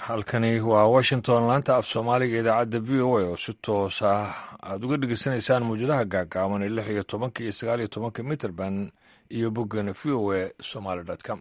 halkani waa washington laanta af soomaaliga idaacadda v o a oo si toos ah aad uga dhegeysanaysaan mawjadaha gaagaaban ee lix iyo tobanka iyo sagaal iyo tobanka mitrband iyo boggeena v o a somaly com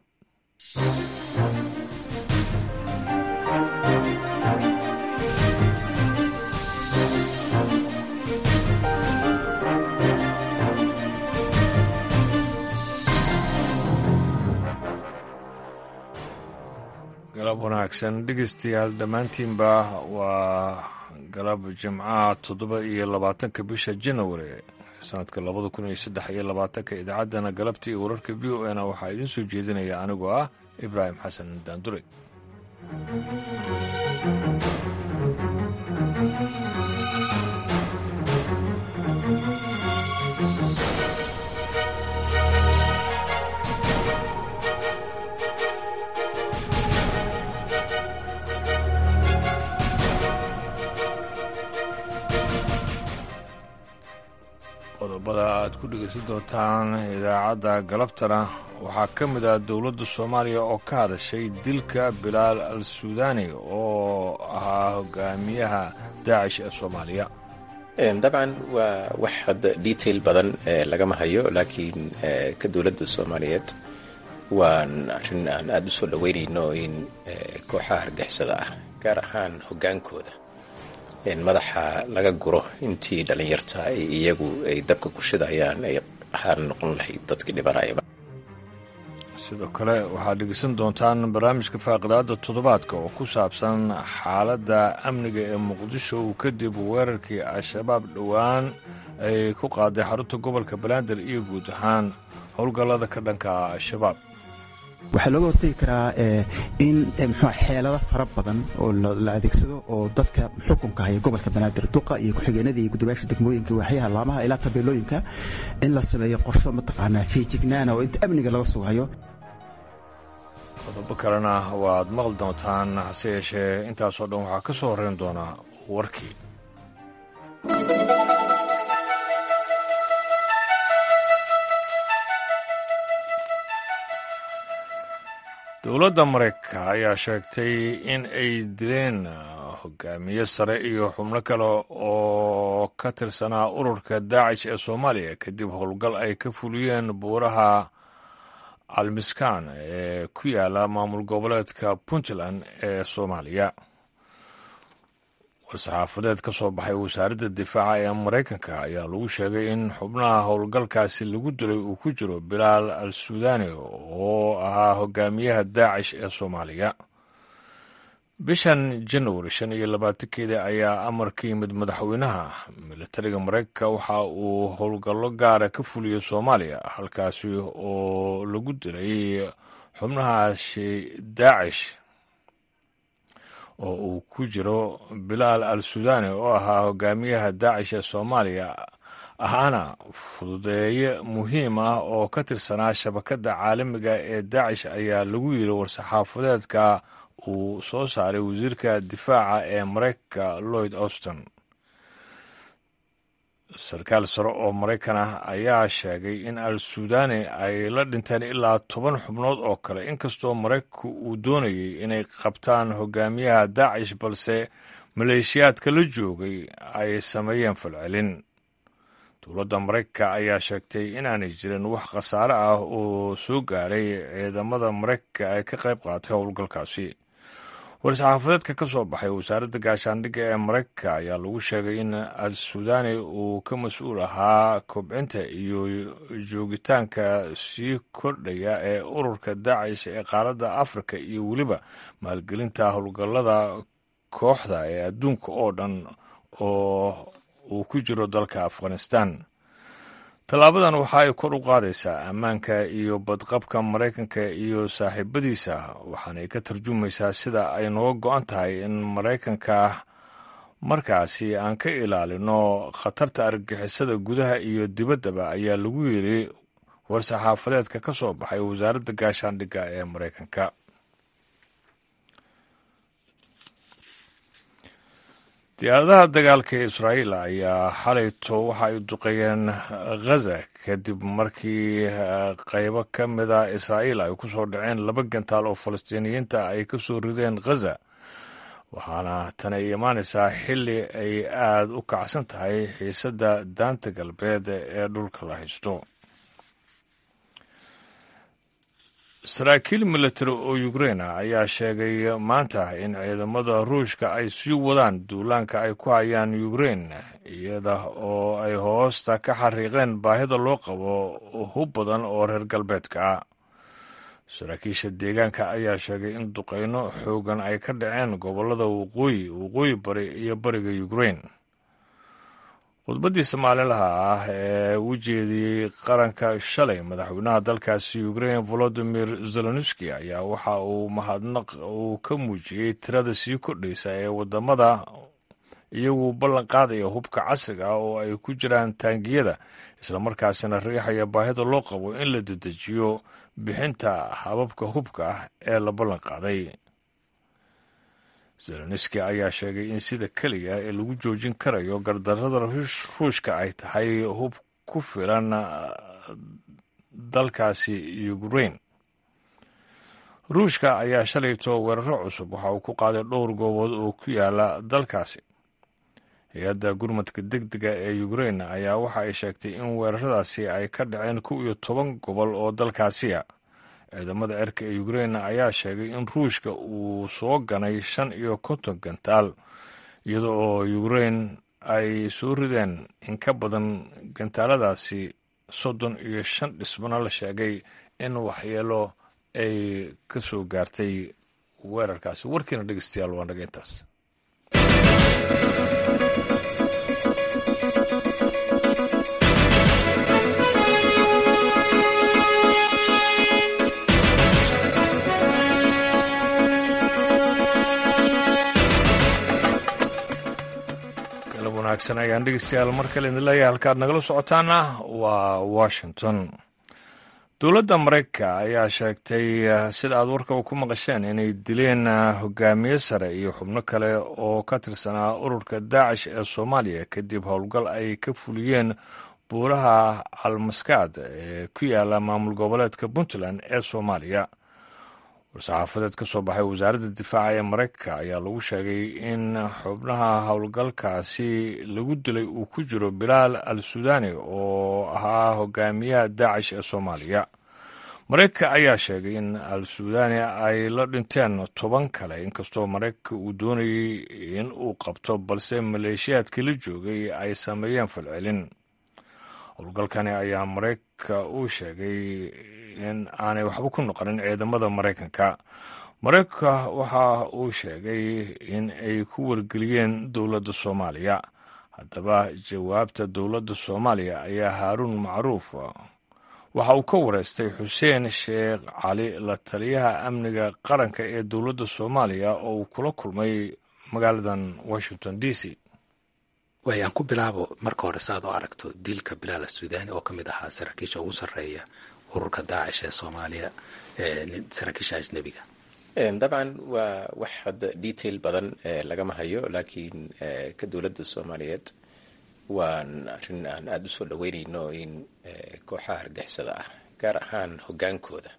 galab wanaagsan dhegeystayaal dhammaantiinba waa galab jimcaha toddoba iyo labaatanka bisha janawari sanadka labada kun iyo saddex iyo labaatanka idaacaddana galabta iyo wararka v o na waxaa idiin soo jeedinaya anigoo ah ibraahim xasan daandure qodobada aad ku dhegeysan doontaan idaacadda galabtana waxaa ka mid ah dowladda soomaaliya oo ka hadashay dilka bilaal al suudani oo ahaa hogaamiyaha daacish ee soomaaliya dabcan waa wax hadda detail badan lagama hayo laakiin ka dowladda soomaaliyeed waan arrin aan aada u soo dhaweynayno in kooxaha hargixisada ah gaar ahaan hogaankooda madaxa laga guro intii dhallinyarta ay iyagu ay dabka ku shidayaan ay ahaan noqon lahayd dadkii dhibanayaba sidoo kale waxaad dhegeysan doontaan barnaamijka faaqidaada toddobaadka oo ku saabsan xaaladda amniga ee muqdisho kadib weerarkii al-shabaab dhowaan ay ku qaaday xarunta gobolka banaadir iyo guud ahaan howlgallada ka dhanka al-shabaab waxaa looga hortegi karaa in mxua xeelado fara badan oo la adeegsado oo dadka xukunka haya gobolka banaadir duqa iyo ku-xigeenada iyo gudoomiyaasha degmooyinka waaxyaha laamaha ilaa tabeelooyinka in la sameeyo qorsho mataqaanaa fiijignaana oo inta amniga laga sugayo qodobo kalena waad maqli doontaan hase yeeshee intaasoo dhan waxaa ka soo horreyn doonaa warkii dowladda maraykanka ayaa sheegtay in ay dileen hogaamiye sare iyo xubno kale oo ka tirsanaa ururka daacish ee soomaaliya kadib howlgal ay ka fuliyeen buuraha almiskan ee ku yaala maamul goboleedka puntland ee soomaaliya war-saxaafadeed ka soo baxay wasaaradda difaaca ee maraykanka ayaa lagu sheegay in xubnaha howlgalkaasi lagu dilay uu ku jiro bilaal al suudani oo ahaa hogaamiyaha daacish ee soomaaliya bishan janwari shan iyo labaatankeeda ayaa amar ka yimid madaxweynaha militariga maraykanka waxa uu howlgallo gaara ka fuliyey soomaaliya halkaasi oo lagu dilay xubnahaasi daacish oo uu ku jiro bilaal al suudani oo ahaa hogaamiyaha daacish ee soomaaliya ahaana fududeeye muhiim ah oo ka tirsanaa shabakadda caalamiga ee daacish ayaa lagu yiri war-saxaafadeedka uu soo saaray wasiirka difaaca ee maraykanka lloyd auston sarkaal sare oo maraykan ah ayaa sheegay in al suudani ay la dhinteen ilaa toban xubnood oo kale inkastoo maraykanku uu doonayay inay qabtaan hogaamiyaha daacish balse maleeshiyaadka la joogay ay sameeyeen falcelin dowladda maraykanka ayaa sheegtay inaanay jirin wax khasaare ah oo soo gaaray ciidamada maraykanka ee ka qayb qaatay howlgalkaasi war-saxaafadeedka ka soo baxay wasaaradda gaashaandhigga ee maraykanka ayaa lagu sheegay in al suudani uu ka mas-uul ahaa kobcinta iyo joogitaanka sii kordhaya ee ururka daacish ee qaaradda afrika iyo weliba maalgelinta howlgallada kooxda ee adduunka oo dhan oo uu ku jiro dalka afghanistan tallaabadan waxa ay kor u qaadaysaa ammaanka iyo badqabka maraykanka iyo saaxiibadiisa waxaanay ka tarjumaysaa sida ay nooga go-an tahay in maraykanka markaasi aan ka ilaalino khatarta argagixisada gudaha iyo dibaddaba ayaa lagu yiri war-saxaafadeedka ka soo baxay wasaaradda gaashaandhigga ee maraykanka diyaaradaha dagaalka ee israa'iil ayaa xalayto waxa ay duqeeyeen ghaza kadib markii qaybo ka mida israa'iil ay ku soo dhaceen laba gantaal oo falastiiniyiinta ay ka soo rideen ghaza waxaana tan ay imaanaysaa xilli ay aada u kacsan tahay xiisadda daanta galbeed ee dhulka la haysto saraakiil military oo ukraina ayaa sheegay maanta in ciidamada ruushka ay sii wadaan duulaanka ay ku hayaan ukrain iyada oo ay hoosta ka xariiqeen baahida loo qabo hub badan oo reer galbeedka ah saraakiisha deegaanka ayaa sheegay in duqeyno xoogan ay ka dhaceen gobollada waqooyi waqooyi bari iyo bariga ukrain khudbaddii somaalilaha ah ee u jeediyey qaranka shalay madaxweynaha dalkaasi ukrain volodimir zelenski ayaa waxa uu mahadnaq uu ka muujiyey tirada sii kordhaysa ee wadamada iyagu ballan qaadaya hubka casriga ah oo ay ku jiraan taangiyada islamarkaasina riixaya baahida loo qabo in la dedejiyo bixinta hababka hubka ah ee la ballan qaaday zelenski ayaa sheegay in sida keliya ee lagu joojin karayo gardarrada ruushka ay tahay hub ku filan dalkaasi ukrain ruushka ayaa shalayto weeraro cusub waxa uu ku qaaday dhowr goobood oo ku yaala dalkaasi hay-adda gurmadka deg dega ee ukrain ayaa waxa ay sheegtay in weeraradaasi ay ka dhaceen kow iyo toban gobol oo dalkaasiya ciidamada cirka ee ukrain ayaa sheegay in ruushka uu soo ganay shan iyo konton gantaal iyada oo ukrain ay soo rideen in ka badan gantaaladaasi soddon iyo shan dhisbana la sheegay in waxyeelo ay ka soo gaartay weerarkaasi warkiina dhegeystayaal waa naga intaas wanaagsan ayaan dhegeystayaal mar kale idin leeyahay halkaad nagala socotaana waa washington dowladda maraykanka ayaa sheegtay sida aad warkaba ku maqasheen inay dileen hogaamiye sare iyo xubno kale oo ka tirsanaa ururka daacish ee soomaaliya kadib howlgal ay ka fuliyeen buuraha almaskaad ee ku yaala maamul goboleedka puntland ee soomaaliya war-saxaafadeed ka soo baxay wasaaradda difaaca ee maraykanka ayaa lagu sheegay in xubnaha howlgalkaasi lagu dilay uu ku jiro bilaal al suudani oo ahaa hogaamiyaha daacish ee soomaaliya maraykanka ayaa sheegay in al suudani ay la dhinteen toban kale inkastoo maraykanka uu doonayey in uu qabto balse maleeshiyaadkii la joogay ay sameeyeen falcelin howlgalkani ayaa maraykanka uu sheegay in aanay waxba ku noqonin ciidamada maraykanka maraykanka waxa uu sheegay in ay ku wargeliyeen dowladda soomaaliya haddaba jawaabta dowladda soomaaliya ayaa haaruun macruuf waxa uu ka wareystay xuseen sheekh cali la taliyaha amniga qaranka ee dowladda soomaaliya oo uu kula kulmay magaaladan washington d c waayaan ku bilaabo marka hore saaad oo aragto dilka bilaal suudani oo ka mid ahaa saraakiisha ugu sarreeya ururka daacish ee soomaaliya saraakiisha ajnebiga dabcan waa wax hadda detail badan lagama hayo laakiin ka dowladda soomaaliyeed waan arrin aan aada usoo dhaweynayno in kooxaha argixisada ah gaar ahaan hogaankooda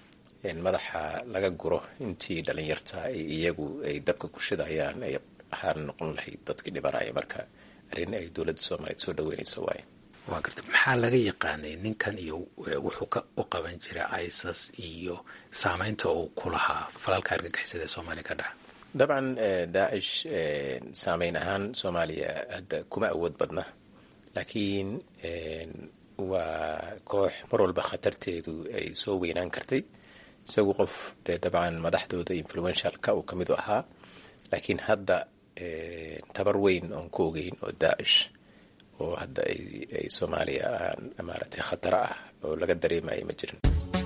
madaxa laga guro intii dhalinyarta iyagu ay dabka ku shidayaan ay ahaan noqon lahayd dadkii dhibanaya marka arrin ay dowladda soomaaliyeed soo dhaweynayso waaye waa garta maxaa laga yaqaanay ninkan iyo wuxuu ka u qaban jiray isas iyo saameynta uu ku lahaa falalka argagixisada ee soomaaliya ka dhaca dabcan daacish saameyn ahaan soomaaliya hadda kuma awood badna laakiin waa koox mar walba khatarteedu ay soo weynaan kartay isagu qof dee dabcan madaxdooda influentialka uu ka midu ahaa laakiin hadda tabar weyn oon ku ogeyn oo daacish oo hadda ay soomaaliya aan maaragtay khataro ah oo laga dareemayo ma jirin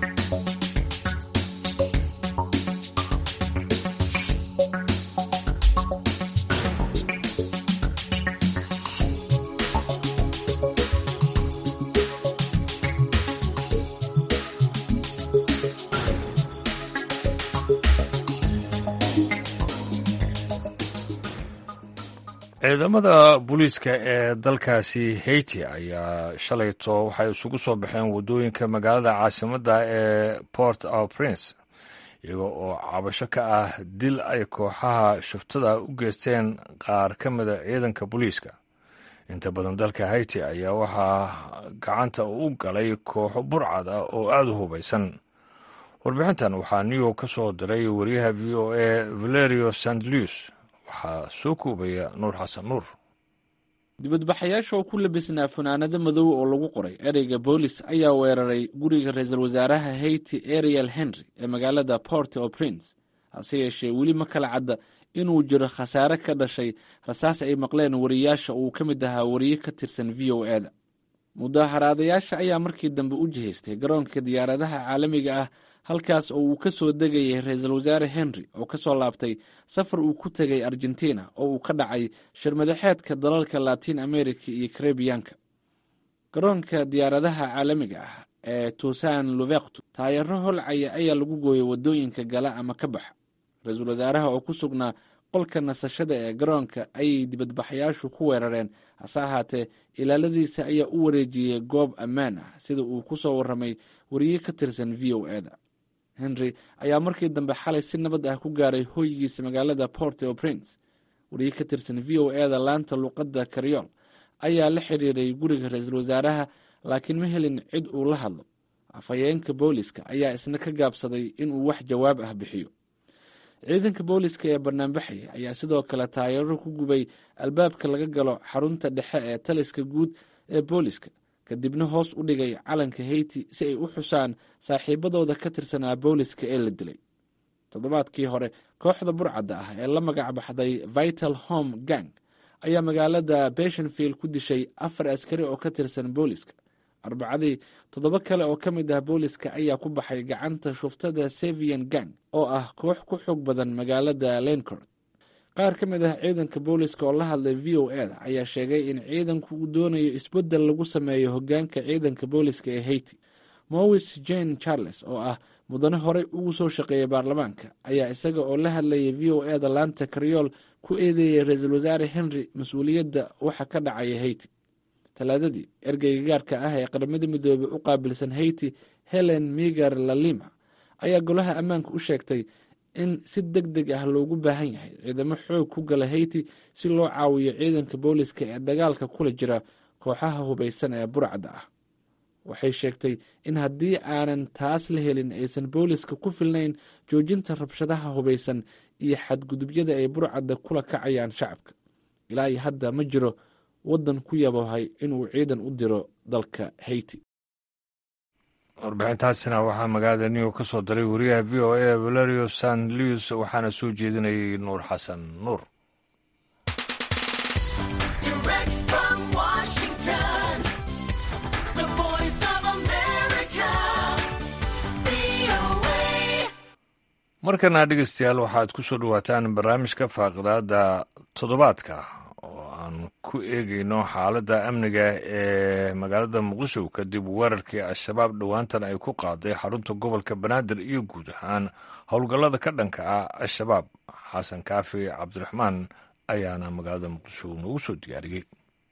ciidamada booliiska ee dalkaasi haiti ayaa shalayto waxay isugu soo baxeen waddooyinka magaalada caasimadda ee port au prince iyaga oo cabasho ka ah dil ay kooxaha shuftada u geysteen qaar ka mida ciidanka booliiska inta badan dalka haiti ayaa waxaa gacanta u galay kooxo burcad ah oo aada u hubaysan warbixintan waxaa new york ka soo diray wariyaha v o a valerio st louis waxaa soo koobaya nuur xasan nuur dibadbaxayaasha oo ku labisnaa funaanado madow oo lagu qoray ereyga boolis ayaa weeraray guriga ra-iisul wasaaraha haiti ariel henry ee magaalada port o prince hase yeeshee weli ma kala cadda inuu jiro khasaare ka dhashay rasaas ay maqleen wariyaasha uu ka mid ahaa wariye ka tirsan v o e da mudaaharaadayaasha ayaa markii dambe u jihaystay garoonka diyaaradaha caalamiga ah halkaas oo uu ka soo degayay ra-iisul wasaare henry oo ka soo laabtay safar uu ku tegay argentina oo uu ka dhacay shirmadaxeedka dalalka latin america iyo karebiyanka garoonka diyaaradaha caalamiga ah ee tuusan luvektu taayaro holcaya ayaa lagu gooyay wadooyinka gala ama ka baxa ra-iisul wasaaraha oo ku sugnaa qolka nasashada ee garoonka ayay dibadbaxayaashu ku weerareen hase ahaatee ilaaladiisa ayaa u wareejiyey goob ammaan ah sida uu ku soo warramay wariye ka tirsan v o e da henry ayaa markii dambe xalay si nabad ah ku gaaray hoygiisa magaalada port o prince wariye ka tirsan v o e da laanta luuqadda karyool ayaa la xiriiray guriga ra-iisul wasaaraha laakiin ma helin cid uu la hadlo afhayeenka booliska ayaa isna ka gaabsaday inuu wax jawaab ah bixiyo ciidanka booliska ee banaanbaxaya ayaa sidoo kale taayaro ku gubay albaabka laga galo xarunta dhexe ee taliska guud ee booliska kadibna hoos u dhigay calanka haiti si ay u xusaan saaxiibadooda ka tirsanaa booliska ee la dilay toddobaadkii hore kooxda burcadda ah ee la magac baxday vital home gang ayaa magaalada beshenfield ku dishay afar askari oo ka tirsan booliska arbacadii toddoba kale oo ka mid ah booliska ayaa ku baxay gacanta shuftada sevian gang oo ah koox ku xoog badan magaalada lencourt qaar ka mid ah ciidanka booliska oo la hadlay v o e da ayaa sheegay in ciidanku uu doonayo isbeddel lagu sameeyo hogaanka ciidanka booliska ee haiti mowis jane charles oo ah mudane horey ugu soo shaqeeyay baarlamaanka ayaa isaga oo la hadlayay v o e da laanta karyool ku eedeeyay ra-iisul wasaare henry mas-uuliyadda waxa ka dhacaya haiti talaadadii ergeyga gaarka ah ee qaramada midoobey u qaabilsan haiti helen migar lalima ayaa golaha ammaanka u sheegtay in si deg deg ah loogu baahan yahay ciidamo xoog ku gala haiti si loo caawiyo ciidanka booliska ee dagaalka kula jira kooxaha hubaysan ee burcadda ah waxay sheegtay in haddii aanan taas la helin aysan booliska ku filnayn joojinta rabshadaha hubaysan iyo xadgudubyada ay burcadda kula kacayaan shacabka ilaa iyo hadda ma jiro waddan ku yabohay inuu ciidan u diro dalka haiti warbixintaasina waxaa magaalada new york ka soo diray wariyaha v o a valerio san louis waxaana soo jeedinayay nuur xasan nuur markana dhegeystayaal waxaad ku soo dhowaataan barnaamijka faaqidaada toddobaadka oo aan ku eegeyno xaaladda amniga ee magaalada muqdisho kadib weerarkii al-shabaab dhowaantan ay ku qaaday xarunta gobolka banaadir iyo guud ahaan howlgallada ka dhanka ah al-shabaab xasan kaafi cabdiraxmaan ayaana magaalada muqdisho noogu soo diyaariyey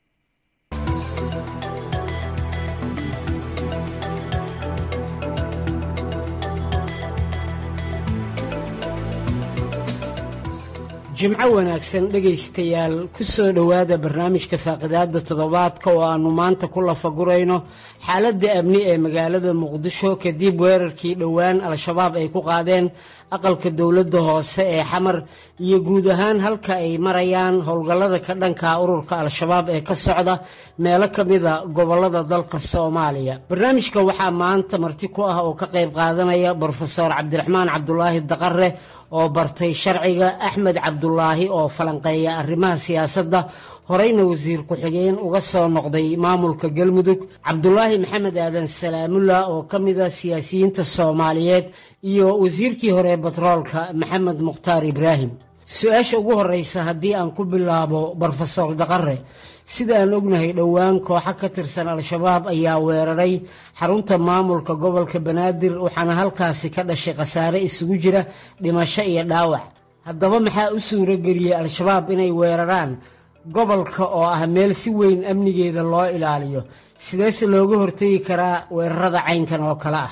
jimco wanaagsan dhegaystayaal ku soo dhowaada barnaamijka faaqidaada toddobaadka oo aannu maanta ku lafagurayno xaaladda amni ee magaalada muqdisho kadib weerarkii dhowaan al-shabaab ay ku qaadeen aqalka dowladda hoose ee xamar iyo guud ahaan halka ay marayaan howlgallada ka dhanka ururka al-shabaab ee ka socda meelo ka mida gobollada dalka soomaaliya barnaamijka waxaa maanta marti ku ah oo ka qayb qaadanaya brofeor cabdiraxmaan cabdulaahi daqare oo bartay sharciga axmed cabdulaahi oo falanqeeya arrimaha siyaasadda horeyna wasiir ku-xigeen uga soo noqday maamulka galmudug cabdulaahi maxamed aadan salaamullah oo ka mida siyaasiyiinta soomaaliyeed iyo wasiirkii hore batroolka maxamed mukhtaar ibraahim su-aasha ugu horeysa haddii aan ku bilaabo brofesor daqare sida aan ognahay dhowaan kooxo ka tirsan al-shabaab ayaa weeraray xarunta maamulka gobolka banaadir waxaana halkaasi ka dhashay khasaare isugu jira dhimasho iyo dhaawac haddaba maxaa u suuro geliyey al-shabaab inay weeraraan gobolka oo ah meel si weyn amnigeeda loo ilaaliyo sideese looga hortegi karaa weerarada caynkan oo kale ah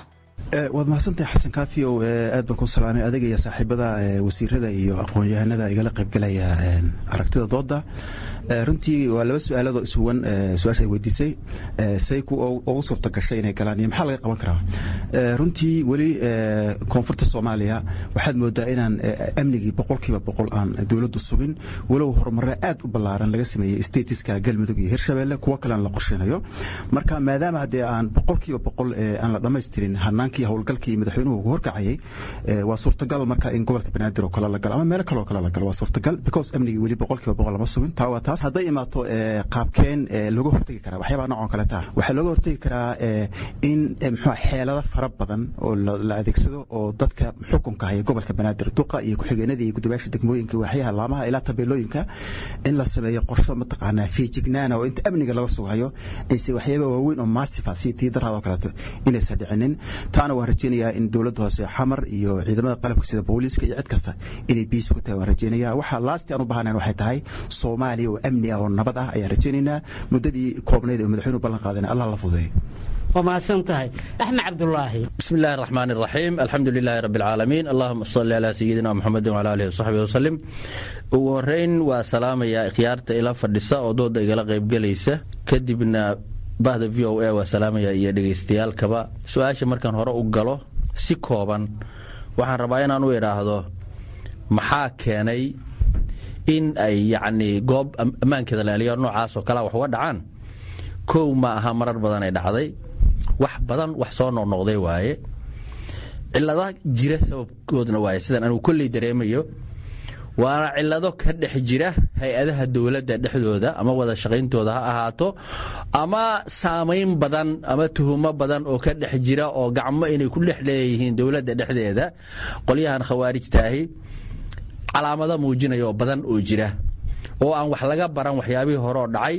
waad mahadsantahay xasan kaafi o aad baan ku salaamay adiga iyo saaxiibada wasiirada iyo aqoon-yahanada igala qaybgalaya aragtida dooda runtii waa laba su-aaladoo isuwan su-aasha ay weydiisay say ku ugu suurta gashay inay galaan iyo maxaa laga qaban karaa runtii weli koonfurta soomaaliya waxaad moodaa inaan amnigii boqolkiiba boqol aan dowladdu sugin walow horumare aad u ballaaran laga sameeyey statiska galmudug iyo hirshabelle kuwo kalean la qorsheynayo marka maadaama haddee aan boqolkiiba boqol aan la dhammaystirin hanaankii howlgalkii madaxweynuhu ugu horkacayay waa suurtagal marka in gobolka banaadir oo kale la galo ama meelo kale oo kale la galo waa suurtagal because amnigii weli boqolkiiba boqol lama sugin taa waa taas hadday imaato qaabkeen looga hortegi karaa waxyaabaha noocan kale taa waxaa looga hortegi karaa in muxuu xeelado fara badan oo la adeegsado oo dadka xukunka haya gobolka banaadir duqa iyo ku-xigeenada iyo guddoomiyaasha degmooyinka waaxyaha laamaha ilaa tabeelooyinka in la sameeyo qorsho mataqaanaa fiijignaana oo inta amniga laga sugayo ayse waxyaaba waaweyn oo maasifa si tii daraad oo kaleeto inaysan dhicinin taana waan rajeynayaa in dowladda hoose xamar iyo ciidamada qalabka sida booliiska iyo cid kasta inay biis ku tahay waan rajeynaya waxa laasti aan u baahnayn waxay tahay soomaaliya oo amni ah oo nabad ah ayaan rajeynaynaa muddadii koobnayd oo madaxweynuhu ballan qaadana allah la fududeeyo waa mahadsan tahay axmed cabdulaahi bismi illaahi araxmaan iraxiim alxamdu lilaahi rabbi alcaalamiin allahuma salli calaa sayidina muxamedin wala alihi wasaxbihi wasalim ugu horeyn waa salaamayaa ikhyaarta ila fadhisa oo dooda igala qaybgelaysa kadibna bahda v o a waa salaamaya iyo dhegaystayaalkaba su-aasha markaan hore u galo si kooban waxaan rabaa inaan u idhaahdo maxaa keenay in ay yacnii goob ammaankeeda laaliyo noocaas oo kalea wax uga dhacaan kow ma aha marar badan ay dhacday wax badan wax soo noqnoqday waaye cilada jira sababkoodna waaye sidaan anugu kolley dareemayo waana cilado ka dhex jira hay-adaha dowladda dhexdooda ama wada shaqayntooda ha ahaato ama saamayn badan ama tuhumo badan oo ka dhex jira oo gacmo inay ku dhex leeyihiin dowladda dhexdeeda qolyahan khawaarijtaahi calaamado muujinaya oo badan oo jira oo aan wax laga baran waxyaabihii hore oo dhacay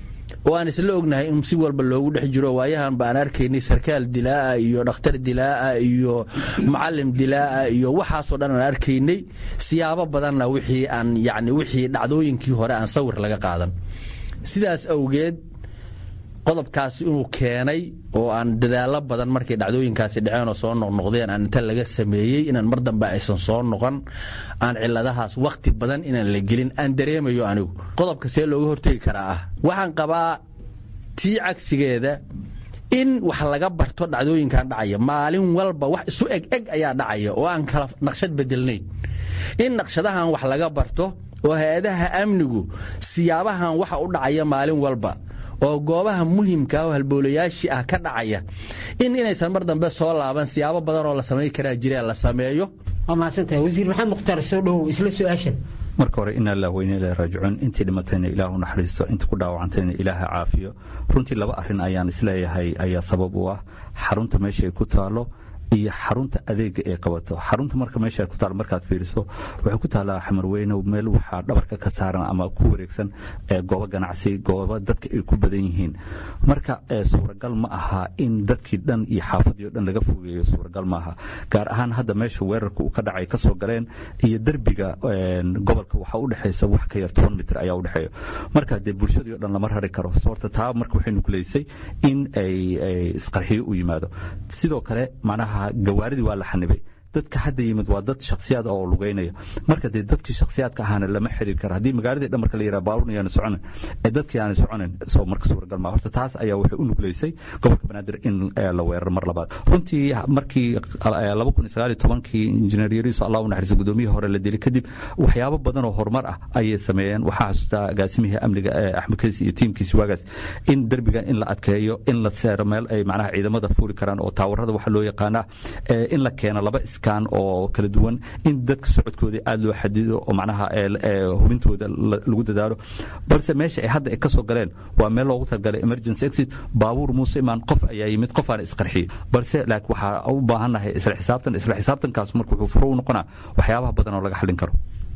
oo aan isla ognahay in si walba loogu dhex jiro waayahan ba aan arkaynay sarkaal dilaa'a iyo dhakhtar dilaa'a iyo macallim dilaa'a iyo waxaasoo dhan aan arkaynay siyaabo badanna wixii aan yacni wixii dhacdooyinkii hore aan sawir laga qaadan sidaas awgeed qodobkaasi inuu keenay oo aan dadaallo badan markay dhacdooyinkaasi dhaceen oo soo noqnoqdeen aan inta laga sameeyey inaan mar dambe aysan soo noqon aan ciladahaas wakhti badan inaan la gelin aan dareemayo anigu qodobka see looga hortegi karaa ah waxaan qabaa tii cagsigeeda in wax laga barto dhacdooyinkan dhacaya maalin walba wax isu eg eg ayaa dhacaya oo aan kala naqshad bedelnayn in naqshadahan wax laga barto oo hay-adaha amnigu siyaabahan waxa u dhacaya maalin walba oo goobaha muhimka oo halboolayaashii ah ka dhacaya in inaysan mar dambe soo laaban siyaabo badan oo la samayn karaa jireen la sameeyo waa mahadsantahay wasiir maxamed mukhtaar soo dhowow isla su-aashan marka hore ina allah weyne ilahi raajicuun intii dhimatayna ilaahu naxariisto intii ku dhaawacantayna ilaaha caafiyo runtii laba arrin ayaan isleeyahay ayaa sabab u ah xarunta meesha ay ku taalo iyo xarunta adeega ay qabato xarunta marka meesha ku taal markaad fiiriso waxay ku taallaa xamarweyne meel waxaa dhabarka ka saaran ama ku wareegsan goobo ganacsi goobo dadka ay ku badan yihiin marka suuragal ma aha in dadkii dhan iyo xaafadii o dhan laga fogeeyo suuragal ma aha gaar ahaan hadda meesha weerarka uu ka dhacay kasoo galeen iyo derbiga gobolka waxaa u dhexaysa wax ka yar toban mitir ayaa u dhexeeya marka dee bulshadii o dhan lama rari karo soorta taa marka waxay nukuleysay in ay isqarxiyo u yimaado sidoo kale macnaha gawaaridii waa la xanibay dadka hadda yimid waa dad shaksiyaad oo lugeynaya marka dee dadkii shaksiyaadka ahaana lama xiriir kara haddii magaaladii dhan marka la yidhaha baabuurna yaana soconin ee dadkii aana soconin soo marka suuragal ma horta taas ayaa waxay u nugleysay gobolka banaadir in la weeraro mar labaad runtii markii laba kun iyo sagaal iyo tobankii injineer yariiso allah u naxariisa gudoomiyihii hore la dilay kadib waxyaabo badan oo horumar ah ayay sameeyeen waxaa xasuustaa agaasimihii amniga axmed kadis iyo tiimkiisi waagaas in derbigan in la adkeeyo in la seero meel ay macnaha ciidamada fuuli karaan oo taawarada waxa loo yaqaana in la keeno laba oo kala duwan in dadka socodkooda aad loo xadido oo macnaha hubintooda lagu dadaalo balse meesha ay hadda ay ka soo galeen waa meel loogu talagalay emergency exit baabuur muuse imaan qof ayaa yimid qof aan isqarxiyey balse laakiin waxaa u baahannahay isla xisaabtan isla xisaabtankaas marka wuxuu furo u noqonaa waxyaabaha badan oo laga xallin karo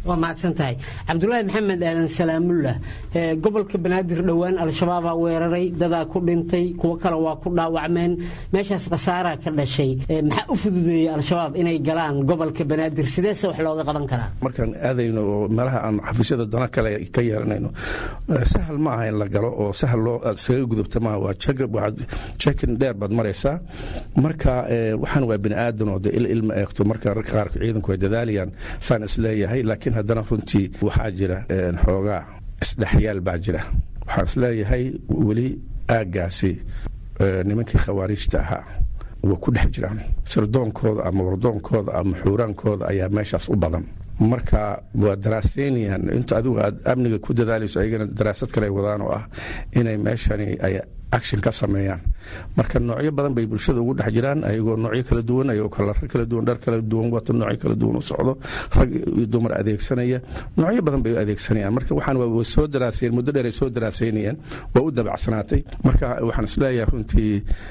waa mahadsan tahay cabdulaahi maxamed aadan salaamullah gobolka banaadir dhowaan al-shabaabaa weeraray dadaa ku dhintay kuwo kale waa ku dhaawacmeen meeshaas khasaaraa ka dhashay maxaa u fududeeyey al-shabaab inay galaan gobolka banaadir sideese wax looga qaban karaa markaan aadayno oo meelaha aan xafiisyada dana kale ka yeelanayno sahal ma aha in la galo oo sahal loo isaga gudubta maaha waa jekin dheer baad maraysaa marka waxaan waa bini aadan oo de il ilma eegto marka rarka qaarka ciidanku ay dadaalayaan saan isleeyahay laakiin haddana runtii waxaa jira xoogaa isdhexyaal baa jira waxaan isleeyahay weli aaggaasi nimankii khawaariijta ahaa way ku dhex jiraan sirdoonkooda ama wardoonkooda ama xuuraankooda ayaa meeshaas u badan marka waa daraaseynayaan inta adigu aad amniga ku dadaalayso ayagana daraasad kale wadaan oo ah inay meeshani ay action ka sameeyaan marka noocyo badan bay bulshada ugu dhex jiraan ayagoo noocyo kala duwan ayagoo kalar kala duwan dhar kala duwan wato noocyo kala duwan u socdo rag iyo dumar adeegsanaya noocyo badan bay u adeegsanayaan marka waxaan waa soo daraaseen muddo dheer ay soo daraaseynayeen waa u dabacsanaatay marka waxaan isleeyahay runtii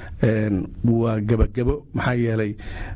waa gebagebo maxaa yeelay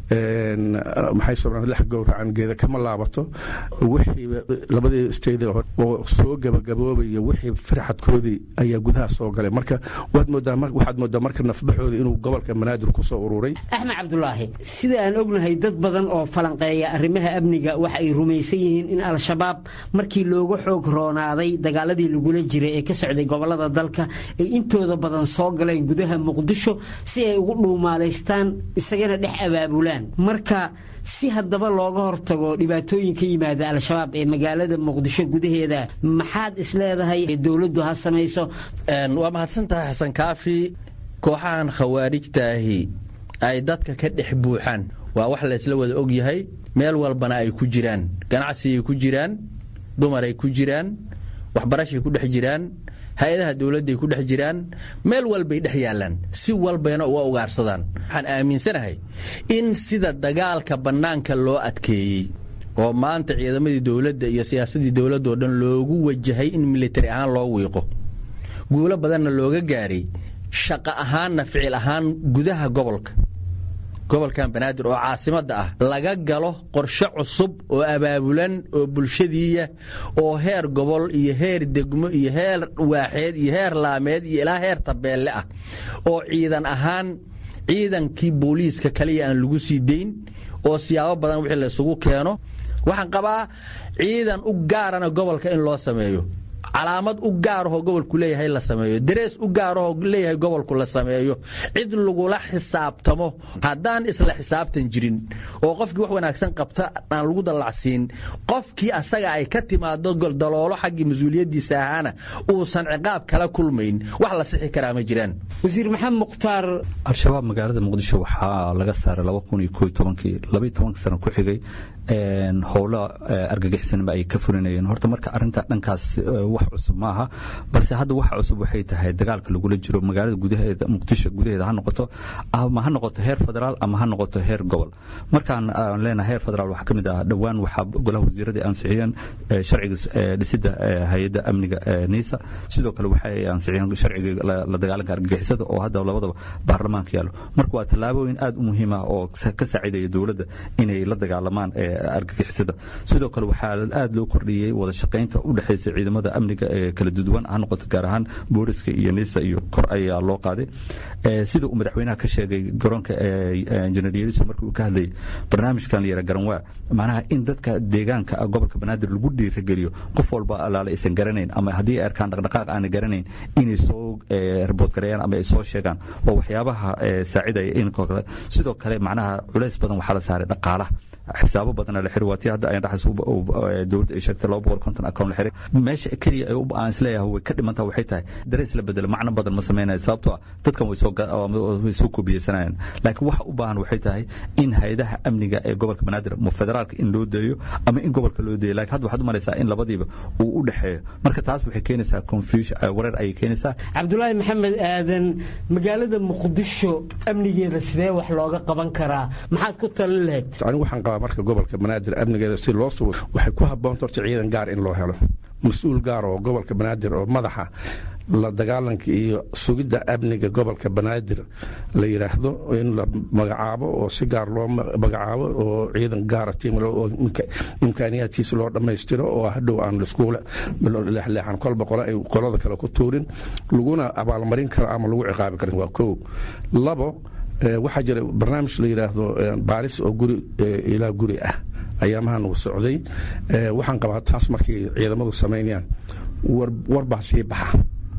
maxay soomaalida lex gowracan geeda kama laabato wixii labadii state oo soo gebagaboobaya wixii farxadkoodii ayaa gudaha soo galay marka waad moodaa waxaad moodaa marka nafbaxooda inuu gobolka banaadir ku soo ururay axmed cabdulaahi sida aan ognahay dad badan oo falanqeeya arrimaha amniga waxa ay rumaysan yihiin in al-shabaab markii looga xoog roonaaday dagaaladii lagula jiray ee ka socday gobolada dalka ay intooda badan soo galeen gudaha muqdisho si ay ugu dhuumaalaystaan isagana dhex abaabulaan marka si haddaba looga hortago dhibaatooyin ka yimaada al-shabaab ee magaalada muqdisho gudaheeda maxaad isleedahay dowladdu ha samayso waa mahadsantahay xasan kaafi kooxahan khawaarijtaahi ay dadka ka dhex buuxaan waa wax laysla wada og yahay meel walbana ay ku jiraan ganacsigay ku jiraan dumaray ku jiraan waxbarashay ku dhex jiraan hay-adaha dowladday ku dhex jiraan meel walbay dhex yaallaan si walbayna uga ugaarsadaan waxaan aaminsanahay in sida dagaalka bannaanka loo adkeeyey oo maanta ciidamadii dowladda iyo siyaasadii dowladda oo dhan loogu wajahay in militari ahaan loo wiiqo guulo badanna looga gaaray shaqo ahaanna ficil ahaan gudaha gobolka gobolkan banaadir oo caasimadda ah laga galo qorshe cusub oo abaabulan oo bulshadiiya oo heer gobol iyo heer degmo iyo heer waaxeed iyo heer laameed iyo ilaa heer tabeelle ah oo ciidan ahaan ciidankii booliiska kaliya aan lagu sii dayn oo siyaabo badan wixii laysugu keeno waxaan qabaa ciidan u gaarana gobolka in loo sameeyo calaamad u gaarahoo gobolku leeyahay la sameeyo darees u gaarahoo leeyahay gobolku la sameeyo cid lagula xisaabtamo haddaan isla xisaabtan jirin oo qofkii wax wanaagsan qabta aan lagu dallacsiin qofkii asaga ay ka timaado daloolo xaggii mas-uuliyaddiisa ahaana uusan ciqaab kala kulmayn wax la sixi karaa ma jiraan wasiir maxamed mukhtaar al-shabaab magaalada muqdisho waxaa laga saaray laba kun iyo koo tobankii labaiyo tobanka sano ku xigay howlo argagixisnimo ay ka fulinayeen horta marka arinta dhankaas wax cusub maaha balse hadda wax cusub waxay tahay dagaalka lagula jiro magaalada gudaheeda muqdisho gudaheeda ha noqoto ama ha noqoto heer federaal ama ha noqoto heer gobol markaan aan leenahay heer federaal waxaa ka mid ah dhowaan waxaa golaha wasiiradii ansixiyeen sharciga dhisidda hay-adda amniga niisa sidoo kale waxay ansixiyeen sharciga la dagaalanka argagixisada oo hadda labadaba baarlamaanka yaallo marka waa tallaabooyin aad u muhiim ah oo ka saacidaya dowladda inay la dagaalamaan argagixisada sidoo kale waxaa aad loo kordhiyey wada shaqaynta u dhexaysa ciidamada amniga ee kala duwan ha noqoto gaar ahaan booliska iyo nisa iyo kor ayaa loo qaaday sida uu madaxweynaha ka sheegay garoonka injineer yeriso markii uu ka hadlayay barnaamijkan la yara garanwaa macnaha in dadka deegaanka gobolka banaadir lagu dhiirageliyo qof walba alaale aysan garanayn ama haddii ay arkaan dhaqdhaqaaq aanay garanayn inay soo ribood gareeyaan ama ay soo sheegaan waa waxyaabaha saacidaya in sidoo kale macnaha culays badan waxaa la saaray dhaqaalaha xisaabo badana la xiri waa tii hadda ay dhaxas dowladda ay sheegtay laba boqol konton account la xiray meesha keliya ay aan isleeyahay way ka dhimantaa waxay tahay darees la bedelo macno badan ma sameynaya sababtoo ah dadkan way soo way soo koobiyeysanayaan laakiin waxa u baahan waxay tahay in hay-adaha amniga ee gobolka banaadir ama federaalka in loo deeyo ama in gobolka loo deeyo laakiin hadda waxaad u malaysaa in labadiiba uu u dhexeeyo marka taas waxay keenaysaa confusion wareer ayay keenaysaa cabdulaahi maxamed aadan magaalada muqdisho amnigeeda sidee wax looga qaban karaa maxaad ku talin lahayd anigu waxaan qabaa marka gobolka banaadir amnigeeda si loo sugo waxay ku habboonta horta ciidan gaar in loo helo mas-uul gaar oo gobolka banaadir oo madaxa la dagaalanka iyo sugidda amniga gobolka banaadir la yidhaahdo in la magacaabo oo si gaar loo magacaabo oo ciidan gaara tiimle oo imkaaniyaadkiisa loo dhammaystiro oo hadhow aan laiskuula leexleexan kolba qole ay qolada kale ku tuurin laguna abaalmarin karo ama lagu ciqaabi karin waa kow labo waxaa jira barnaamij la yidhaahdo baaris oo guri ilaa guri ah ayaamahan uu socday waxaan qabaa taas markay ciidamadu samaynayaan warbaa sii baxa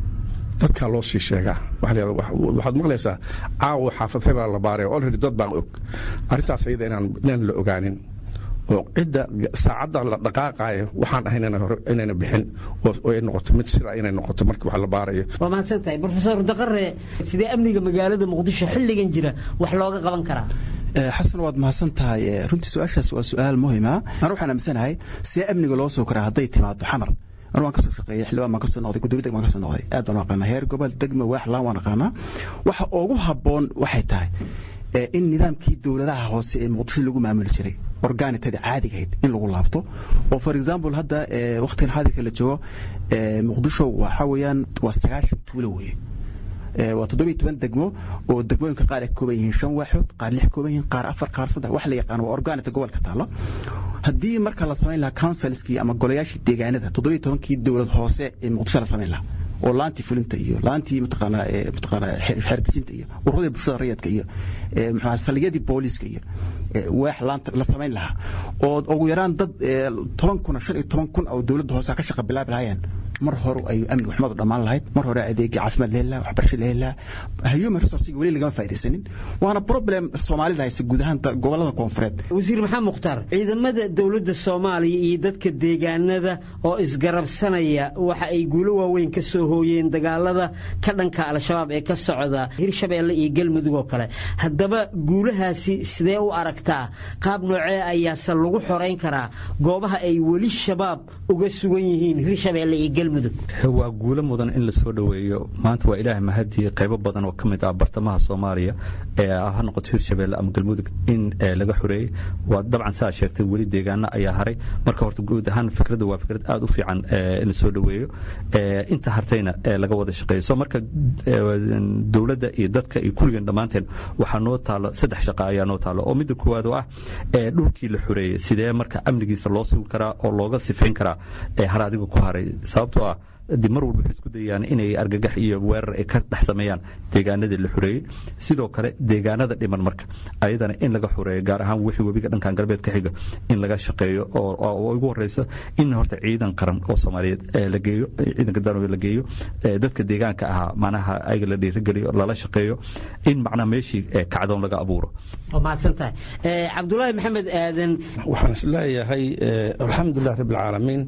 dadkaa loo sii sheegaa waxaad maqlaysaa caawa xaafad hebela la baaraya olredy dad baan og arrintaas ayada inaan la ogaanin oo cidda saacadda la dhaqaaqaayo waxaan ahayn inayna bixin oo ay noqoto mid sira inay noqoto markii wax la baarayo waa mahadsan tahay brofesor daqare sidee amniga magaalada muqdisho xilligan jira wax looga qaban karaa xasan waad mahadsan tahay runtii su-aashaas waa su-aal muhima ana waxaan aaminsanahay see amniga loo soo koraa hadday timaado xamar anu waan kasoo shaqeeyey xildhibaan baan kasoo noqday gudoomiye degmaan kasoo noqday aad baan aqaanaa heer gobol degma waax laan waan aqaanaa waxa ugu habboon waxay tahay in nidaamkii dowladaha hoose ee muqdisho lagu maamuli jiray organitada caadigahayd in lagu laabto oo for example hadda wakhtigan xaadirka la joogo muqdisho waxa weeyaan waa sagaashan tuulo weeye waa toddobiyo toban degmo oo degmooyinka qaar ay kooban yihiin shan waaxood qaar lix kooban yihiin qaar afar qaar saddex wax la yaqaano waa organita gobolka taalo haddii marka la samayn lahaa councilskii ama golayaashii deegaanada toddobiyo tobankii dowlad hoose ee muqdisho la samayn lahaa oo laantii fulinta iyo laantii mataqaanaa mataqaanaa xeerdejinta iyo ururadii bulshada rayadka iyo muxuu saldhigyadii booliiska iyo waax laanta la samayn lahaa oo ugu yaraan dad toban kun shan iyo toban kun oo dowladda hoose ka shaqa bilaabi lahaayeen mar hore ay amniga xumadu dhammaan lahayd mar hore adeegii caafimaad la heli lahaa waxbarasho la heli lahaa human resourcega weli lagama faaidaysanin waana problem soomaalida haysa guud ahaan gobolada koonfureed wasiir maxamed mukhtaar ciidamada dowladda soomaaliya iyo dadka deegaanada oo isgarabsanaya waxa ay guulo waaweyn ka soo hooyeen dagaalada ka dhanka al-shabaab ee ka socda hirshabeelle iyo galmudug oo kale haddaba guulahaasi sidee u aragtaa qaab noocee ayaase lagu xorayn karaa goobaha ay weli shabaab uga sugan yihiin hirshabeelle iyo galmudug waa guulo mudan in la soo dhoweeyo maanta waa ilaahay mahadii qaybo badan oo ka mid ah bartamaha soomaaliya ee ha noqoto hirshabeelle ama galmudug in laga xoreeyey waa dabcan saa sheegtay weli deegaano ayaa haray marka horta guud ahaan fikradda waa fikrad aad u fiican in la soo dhoweeyo inta hartayna laga wada shaqeeyo so marka dowladda iyo dadka iyo kulligan dhammaanteen waxaa noo taalo saddex shaqa ayaa noo taalo oo midda koowaad oo ah dhulkii la xoreeyey sidee marka amnigiisa loo sugi karaa oo looga sifayn karaa har adiga ku haray sababtoo ah dib mar walba waxay isku dayayaan inay argagax iyo weerar ay ka dhex sameeyaan deegaanadii la xoreeyey sidoo kale deegaanada dhiman marka ayadana in laga xoreeyo gaar ahaan wixii webiga dhankan galbeed ka xiga in laga shaqeeyo oo ugu horeyso in horta ciidan qaran oo soomaaliyeed la geeyo ciidanka danowe la geeyo dadka deegaanka ahaa macnaha ayaga la dhiirigeliyo lala shaqeeyo in macnaha meeshii kacdoon laga abuuro waa mahadsan tahay cabdulaahi maxamed aadan waxaan is leeyahay alxamdulilah rabbi alcaalamiin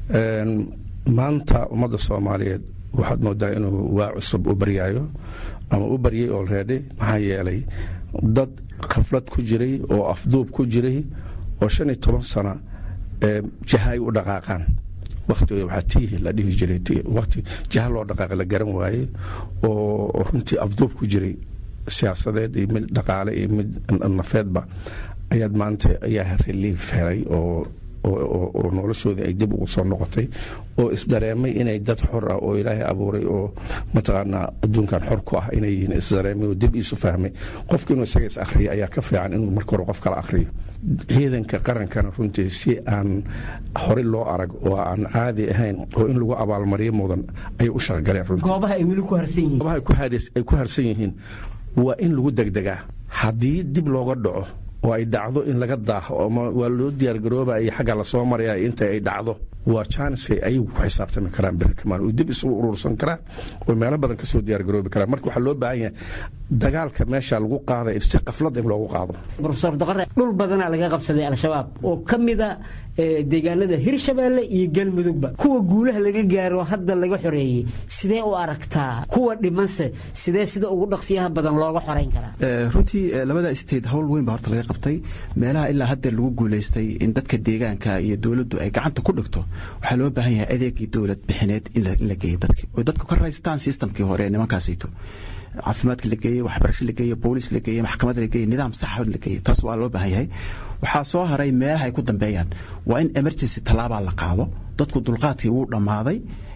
maanta ummadda soomaaliyeed waxaad moodaa inuu waa cusub u baryaayo ama u baryay olready maxaa yeelay dad khaflad ku jiray oo afduub ku jiray oo shan iyo toban sano jaha ay u dhaqaaqaan waktiga waxaa tiihi la dhihi jiray wati jaha loo dhaqaaqa la garan waaye oo runtii afduub ku jiray siyaasadeed iyo mid dhaqaale iyo mid nafeedba ayaad maanta ayaa relief helay oo oo noloshoodii ay dib ugu soo noqotay oo isdareemay inay dad xor ah oo ilaahay abuuray oo mataqaanaa adduunkan xor ku ah inay yihiin isdareemay oo dib iisu fahmay qofka inuu isaga is akhriyo ayaa ka fiican inuu marka hore qof kala akhriyo ciidanka qarankana runtii si aan horey loo arag oo aan caadi ahayn oo in lagu abaalmariyo mudan ayay u shaqgaleen runtii goobaha ay weli ku harsan yihiin goobaha ay ku harsan yihiin waa in lagu degdegaa haddii dib looga dhaco oo ay dhacdo in laga daaho ama waa loo diyaargarooba iyo xagga lasoo maraya inta ay dhacdo waa janiskay ayagu ku xisaabtami karaan berikamaan oo dib isugu urursan karaan oo meelo badan kasoo diyaargaroobi karaan marka waxaa loo baahan yahay dagaalka meesha lagu qaaday si qaflad in loogu qaado profesor daqare dhul badanaa laga qabsaday al-shabaab oo ka mida deegaanada hirshabeelle iyo galmudugba kuwa guulaha laga gaaro hadda laga xoreeyey sidee u aragtaa kuwa dhimanse sidee sida ugu dhaqsiyaha badan looga xoreyn karaa runtii labada state howl weyn baa horta laga qabtay meelaha ilaa hadda lagu guulaystay in dadka deegaanka iyo dowladdu ay gacanta ku dhigto waxaa loo baahan yahay adeegii dowlad bixineed in la geeyo dadki oo dadku ka raystaan systemkii hore ee nimankaasayto caafimaadka la geeyey waxbarasho la geeyey booliis la geeyey maxkamad la geeyey nidaam saxood la geeyey taas waa loo baahan yahay waxaa soo haray meelaha ay ku dambeeyaan waa in emergency tallaabaa la qaado dadku dulqaadkii wuu dhammaaday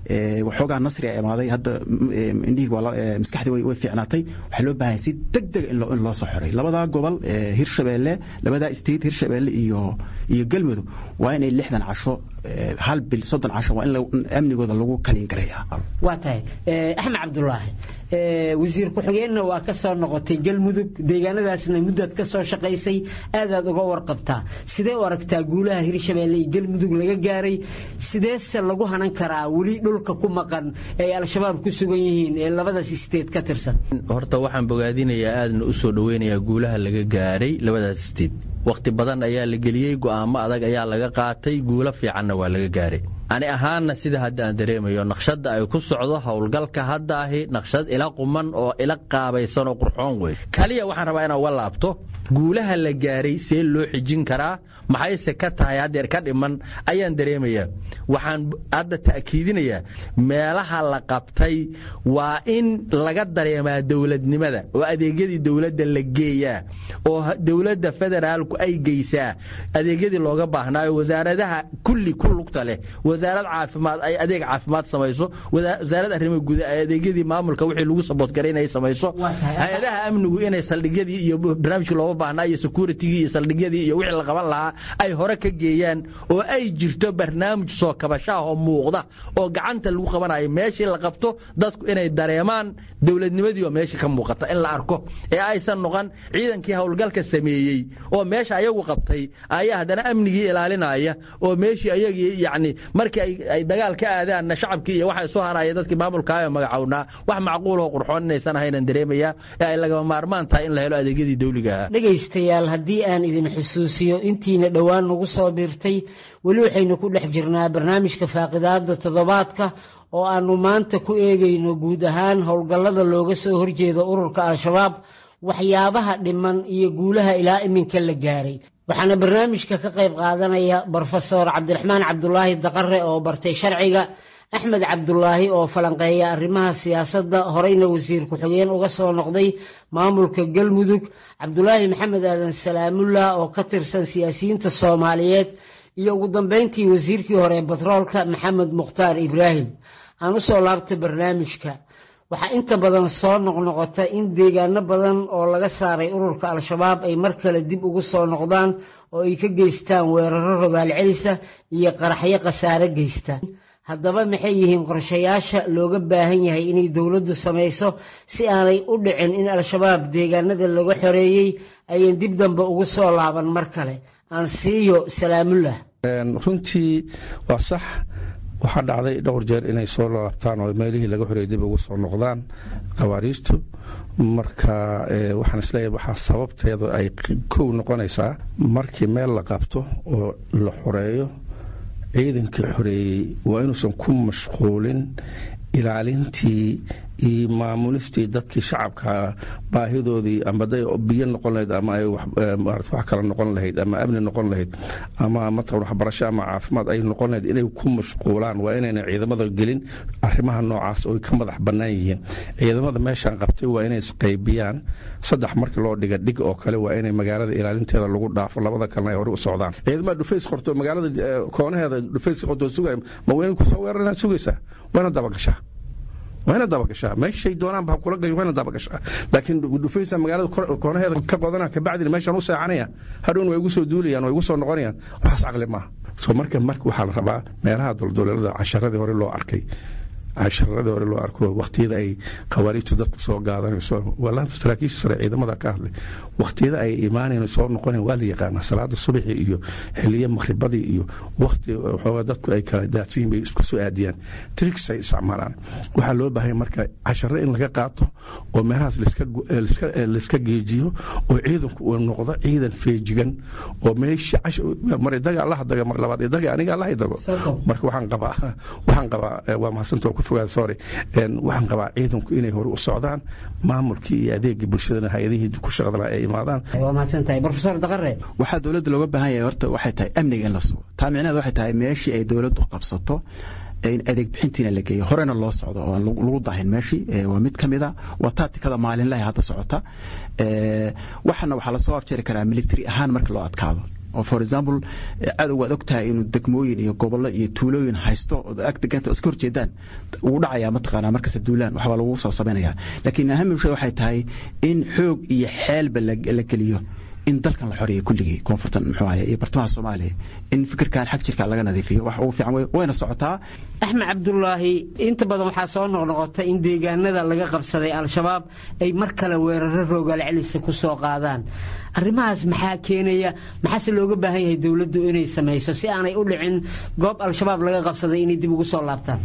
waxoogaa nasri a imaaday hadda indhihii maskaxdii way fiicnaatay waxaa loo baahanya si deg dega in loo soo xoray labadaa gobol hirshabeelle labadaa state hirshabeelle iyo iyo galmudug waa inay lixdan casho hal bil soddon casho waa in amnigooda lagu kaliin garaya waa tahay axmed cabdulaahi wasiir ku-xigeenna waa ka soo noqotay galmudug deegaanadaasna muddaad ka soo shaqaysay aadaad uga warqabtaa sidee u aragtaa guulaha hirshabeelle iyo galmudug laga gaaray sideese lagu hanan karaa weli dhulka ku maqan ay al-shabaab ku sugan yihiin ee labadaas isteed ka tirsan horta waxaan bogaadinayaa aadna u soo dhoweynayaa guulaha laga gaaray labadaas isteed wakhti badan ayaa la geliyey go'aamo adag ayaa laga qaatay guulo fiicanna waa laga gaaray ani ahaanna sida hadda aan dareemayo naqshadda ay ku socdo howlgalka hadda ahi naqshad ila quman oo ila qaabaysan oo qurxoon wey kaliya waxaan rabaa inaan uga laabto guulaha la gaaray see loo xijin karaa maxayse ka tahay haddeer ka dhiman ayaan dareemayaa waxaan hadda ta'kiidinayaa meelaha la qabtay waa in laga dareemaa dowladnimada oo adeegyadii dowladda la geeyaa oo dowladda federaalku ay geysaa adeegyadii looga baahnaayo wasaaradaha kulli ku lugta leh wasaarad caafimaad ay adeeg caafimaad samayso wasaarad arrimaha guud ay adeegyadii maamulka wixii lagu saboodgaray inay samayso hay-adaha amnigu inay saldhigyadii iyo barnaamijkii looga baahnaa iyo securitigii iyo saldhigyadii iyo wixii la qaban lahaa ay hore ka geeyaan oo ay jirto barnaamij soo kabashaah oo muuqda oo gacanta lagu qabanayo meeshii la qabto dadku inay dareemaan dowladnimadii oo meeshii ka muuqata in la arko ee aysan noqon ciidankii howlgalka sameeyey oo meesha ayagu qabtay ayaa haddana amnigii ilaalinaya oo meeshii ayagii yacni markii ay dagaal ka aadaanna shacabkii iyo waxay soo haraya dadkii maamulkaayo magacownaa wax macquuloo qurxoon inaysan ahaynan dareemayaa ee ay lagama maarmaan tahay in la helo adeegyadii dawliga ahaa dhegaystayaal haddii aan idin xusuusiyo intiina dhowaan nagu soo biirtay weli waxaynu ku dhex jirnaa barnaamijka faaqidaada toddobaadka oo aannu maanta ku eegayno guud ahaan howlgallada looga soo horjeedo ururka al-shabaab waxyaabaha dhiman iyo guulaha ilaa iminka la gaaray waxaana barnaamijka ka qayb qaadanaya brofesor cabdiraxmaan cabdulaahi daqare oo bartay sharciga axmed cabdulaahi oo falanqeeya arrimaha siyaasadda horeyna wasiir ku-xigeen uga soo noqday maamulka galmudug cabdulaahi maxamed aadan salaamullah oo ka tirsan siyaasiyiinta soomaaliyeed iyo ugu dambeyntii wasiirkii hore batroolka maxamed mukhtaar ibraahim aan u soo laabta barnaamijka waxaa inta badan soo noqnoqota in deegaano badan oo laga saaray ururka al-shabaab ay mar kale dib ugu soo noqdaan oo ay ka geystaan weeraro rogaal celisa iyo qaraxyo khasaare geysta haddaba maxay yihiin qorshayaasha looga baahan yahay inay dowladdu samayso si aanay u dhicin in al-shabaab deegaanada laga xoreeyey ayan dib dambe ugu soo laaban mar kale aan siiyo salaamullah runtii waa sax waxaa dhacday dhowr jeer inay soo laabtaan oo meelihii laga xoreeyay dib ugu soo noqdaan khawaariijtu marka waxaan isleeyahay waxaa sababteedu ay kow noqonaysaa markii meel la qabto oo la xoreeyo ciidankii xoreeyey waa inuusan ku mashquulin ilaalintii iyo maamulistii dadkii shacabka baahidoodii ama day biyo noqon lahayd ama ay wax kale noqon lahayd ama amni noqon lahayd ama matalan waxbarasho ama caafimaad ay noqon lahayd inay ku mashquulaan waa inayna ciidamada gelin arrimaha noocaas oo ka madax bannaan yihiin ciidamada meeshaan qabtay waa inay isqaybiyaan saddex markii loo dhiga dhig oo kale waa inay magaalada ilaalinteeda lagu dhaafo labada kalena ay hore u socdaan ciidamada dhufays qorto magaalada koonaheeda dhufays qorto sugaya ma wayna kusoo weeraranaad sugaysaa wayna dabagashaa wayna dabagashaa meeshay doonaan baa kula wayna dabagashaa laakiin dhufaysa magaalada koonaheeda ka qodana kabacdina meeshaan u seexanaya hadhowna way igu soo duulayaan way igu soo noqonayaan waxaas caqli maaha soo marka marka waxaa la rabaa meelaha dulduleelada casharadii hore loo arkay casharadii hore loo arko waqtiyada ay khawaariijtu dadku soo gaadanayso walaa saraakiisha sare ciidamada ka hadlay waqtiyada ay imaanayn soo noqonayn waa la yaqaanaa salaada subaxi iyo xiliyo makhribadii iyo waqti waxoogaa dadku ay kala daadsan yihin bay isku soo aadiyaan tricks ay isticmaalaan waxaa loo baahanya marka casharo in laga qaato oo meelahaas laiska geejiyo oo ciidanku uu noqdo ciidan feejigan oo meesha mar idaga allaha daga mar labaad idaga aniga allaha dago marka waxaan qabaa waxaan qabaa waa mahadsanta ku fogaada sorry waxaan qabaa ciidanku inay hore u socdaan maamulkii iyo adeegii bulshadana hay-adihii ku shaqada laha ay imaadaan waa mahadsantahay brofesor daqare waxaa dowladda looga baahan yahay horta waxay tahay amniga in la sugo taa micnaheed waxay tahay meeshii ay dowladdu qabsato in adeeg bixintiina la geeyo horena loo socdo oo lagu dahin meeshii waa mid ka mida waa taatikada maalinlaha hadda socota waxana waxaa lasoo afjari karaa military ahaan marka loo adkaado oo for example cadow waad ogtahay inuu degmooyin iyo gobollo iyo tuulooyin haysto oo ag deganta iska horjeedaan wuu dhacayaa mataqaanaa markasta duulaan waxbaa lagu soo samaynayaa laakiin ahamim shay waxay tahay in xoog iyo xeelba la geliyo in dalkan la xoreeyo kulligii koonfurtan muxuu ahaye iyo bartamaha soomaaliya in fikirkan xag jirka laga nadiifiyo wax ugu fiican wayna socotaa axmed cabdulaahi inta badan waxaa soo noqnoqota in deegaanada laga qabsaday al-shabaab ay mar kale weeraro roogaal celisa ku soo qaadaan arrimahaas maxaa keenaya maxaase looga baahan yahay dowladdu inay samayso si aanay u dhicin goob al-shabaab laga qabsaday inay dib ugu soo laabtaan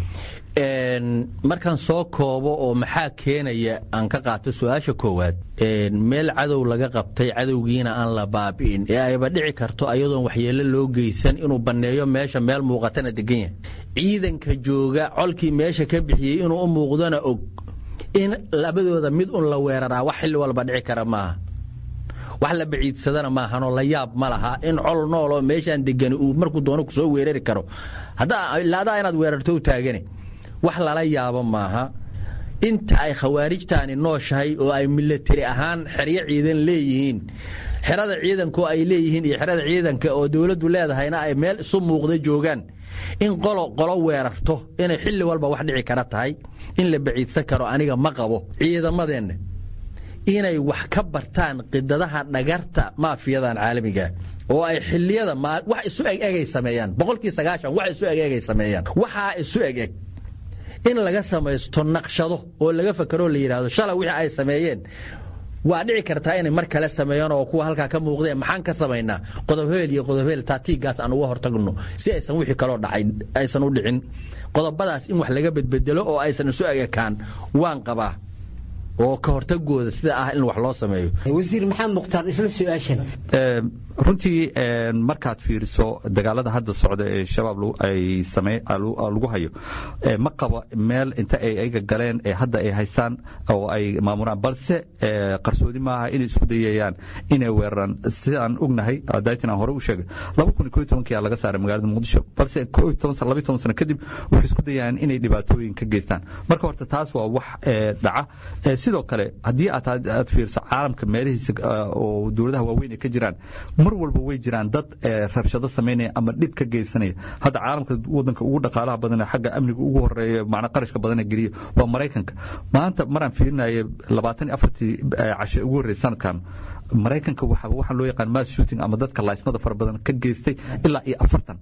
markaan soo koobo oo maxaa keenaya aan ka qaato su-aasha koowaad meel cadow laga qabtay cadowgiina aan la baabi'in ee ayba dhici karto ayadoon waxyeelo loo geysan inuu banneeyo meesha meel muuqatana degan yahay ciidanka jooga colkii meesha ka bixiyey inuu u muuqdona og in labadooda mid un la weeraraa wax xilli walba dhici kara maaha wax la baciidsadana maahanoo la yaab ma laha in col nool oo meeshaan degani uu markuu doono kusoo weerari karo ilaadaa inaad weerarto u taagane wax lala yaabo maaha inta ay khawaarijtaani nooshahay oo ay milatari ahaan xeryo ciidan leeyihiin xerada ciidanko ay leeyihiin iyo xerada ciidanka oo dowladdu leedahayna ay meel isu muuqda joogaan in qolo qolo weerarto inay xilli walba wax dhici kara tahay in la baciidsan karo aniga ma qabo ciidamadeenna inay wax ka bartaan qidadaha dhagarta maafiyadan caalamiga oo ay xiliyada wax isu egegay sameeyaan boqolkii sagaashan wax isu egegay sameeyaan waxaa isu egeg in laga samaysto naqshado oo laga fakaroo la yidhaahdo shalay wixii ay sameeyeen waa dhici kartaa inay mar kale sameeyaan oo kuwa halkaa ka muuqdeen maxaan ka samaynaa qodob-heel iyo qodob-heel taatiigaas aan uga hortagno si aysan wixii kaloo dhacay aysan u dhicin qodobadaas in wax laga bedbedelo oo aysan isu egekaan waan qabaa oo ka hortagooda sida ah in wax loo sameeyo wasiir maxamed mukhtaar isla su-aashan runtii markaad fiiriso dagaalada hadda socda ee shabaab ay lagu hayo ma qabo meel inta ay ayaga galeen ee hadda ay haystaan oo ay maamuraan balse qarsoodi maaha inay isku dayayaan inay weeraraan sidaan ognahay daytin aan hore u sheegay laba kun iyo koo iyo tobankiyaa laga saaray magaalada muqdisho balse koo iyo toban laba iyo toban sano kadib waxay isku dayayaan inay dhibaatooyin ka geystaan marka horta taas waa wax dhaca sidoo kale haddii aad fiirso caalamka meelihiisa oo dowladaha waaweyn ay ka jiraan mar walba way jiraan dad rabshado samaynaya ama dhib ka geysanaya hadda caalamka wadanka ugu dhaqaalaha badan xagga amniga ugu horeeya macna qarashka badana geliya waa maraykanka maanta maraan fiirinaya labaatan iyo afartii cashe ugu horreysay sanadkan maraykanka waxaa loo yaqaan mass shooting ama dadka laaysmada fara badan ka geystay ilaa iyo afartan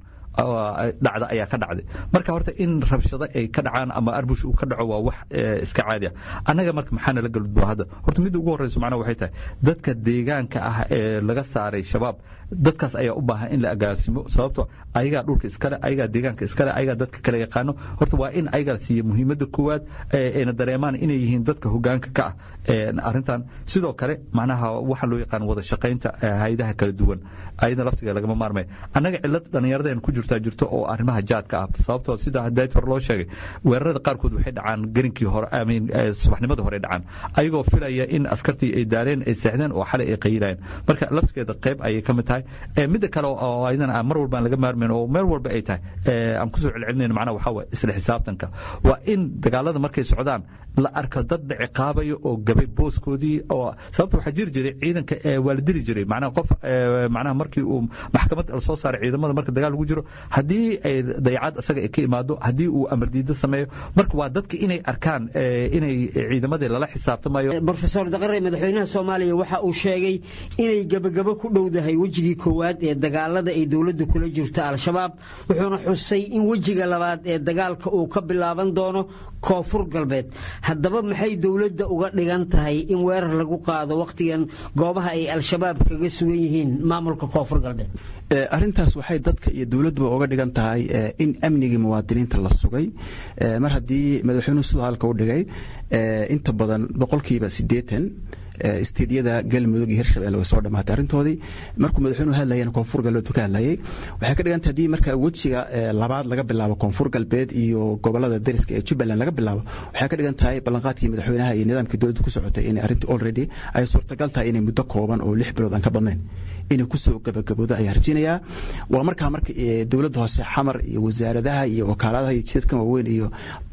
dhacda ayaa ka dhacday marka horta in rabshado ay ka dhacaan ama arbush uu ka dhaco waa wax iska caadi ah annaga marka maxaa nala galudbo hadda horta midda ugu horreyso macnaha waxay tahay dadka deegaanka ah ee laga saaray shabaab dadkaas ayaa u baahan in la agaasimo sababto ayagaa dhulka iskale ayagaa deegaanka iskale ayagaa dadka kale yaqaano horta waa in ayagaa siiya muhiimadda koowaad ayna dareemaan inay yihiin dadka hogaanka ka ah arrintan sidoo kale macnaha waxaa loo yaqaan wada shaqaynta hayadaha kala duwan ayada laftiga lagama maarmay annaga cilad dhallinyaradeen ku jirtaa jirto oo arrimaha jaadka ah sababtoo sida dayt hore loo sheegay weerarada qaarkood waxay dhacaan garinkii hore amin subaxnimadii hore dhacaan ayagoo filaya in askartii ay daaleen ay seexdeen oo xalay ay qayilayeen marka laftigeeda qayb ayay ka mid tahay midda kale oo ayadana mar walba aan laga maarmayn oo meel walba ay tahay aan kusoo celcelinayna macnaha waxaa waye isla xisaabtanka waa in dagaalada markay socdaan la arko dad dhiciqaabaya oo gabay booskoodii oo sababta waxaa jiri jiray ciidanka waa la dili jiray macnaha qof macnaha markii uu maxkamad lasoo saaray ciidamada marka dagaal lagu jiro haddii ay dayacad isaga ay ka imaado haddii uu amar diido sameeyo marka waa dadka inay arkaan inay ciidamadii lala xisaabtamayo brofesor daqare madaxweynaha soomaaliya waxa uu sheegay inay gebagabo ku dhowdahay wejigii koowaad ee dagaalada ay dowladda kula jirto al-shabaab wuxuuna xusay in wejiga labaad ee dagaalka uu ka bilaaban doono koonfur galbeed haddaba maxay dowladda uga dhigan tahay in weerar lagu qaado wakhtigan goobaha ay al-shabaab kaga sugan yihiin maamulka koonfur galbeed arrintaas waxay dadka iyo dowladduba uga dhigan tahay in amnigii muwaadiniinta la sugay mar haddii madaxweynuhu sidoo halka u dhigay inta badan boqolkiiba siddeetan isteedyada galmudug iyo hirshabelle way soo dhamaatay arrintoodii markuu madaxweynuhu hadlayana koonfur galbeed buu ka hadlayay waxay ka dhigantay haddii marka wejiga labaad laga bilaabo koonfur galbeed iyo gobolada dariska ee jubbaland laga bilaabo waxay ka dhigan tahay ballanqaadkii madaxweynaha iyo nidaamkii dowladda ku socotay inay arrintii already ay suurtagal tahay inay muddo kooban oo lix bilood aan ka badnayn inay kusoo gabagaboodo ayaa rajinayaa waa markaa marka dowladda hoose xamar iyo wasaaradaha iyo wakaaladaha iyo jidadkan waaweyn iyo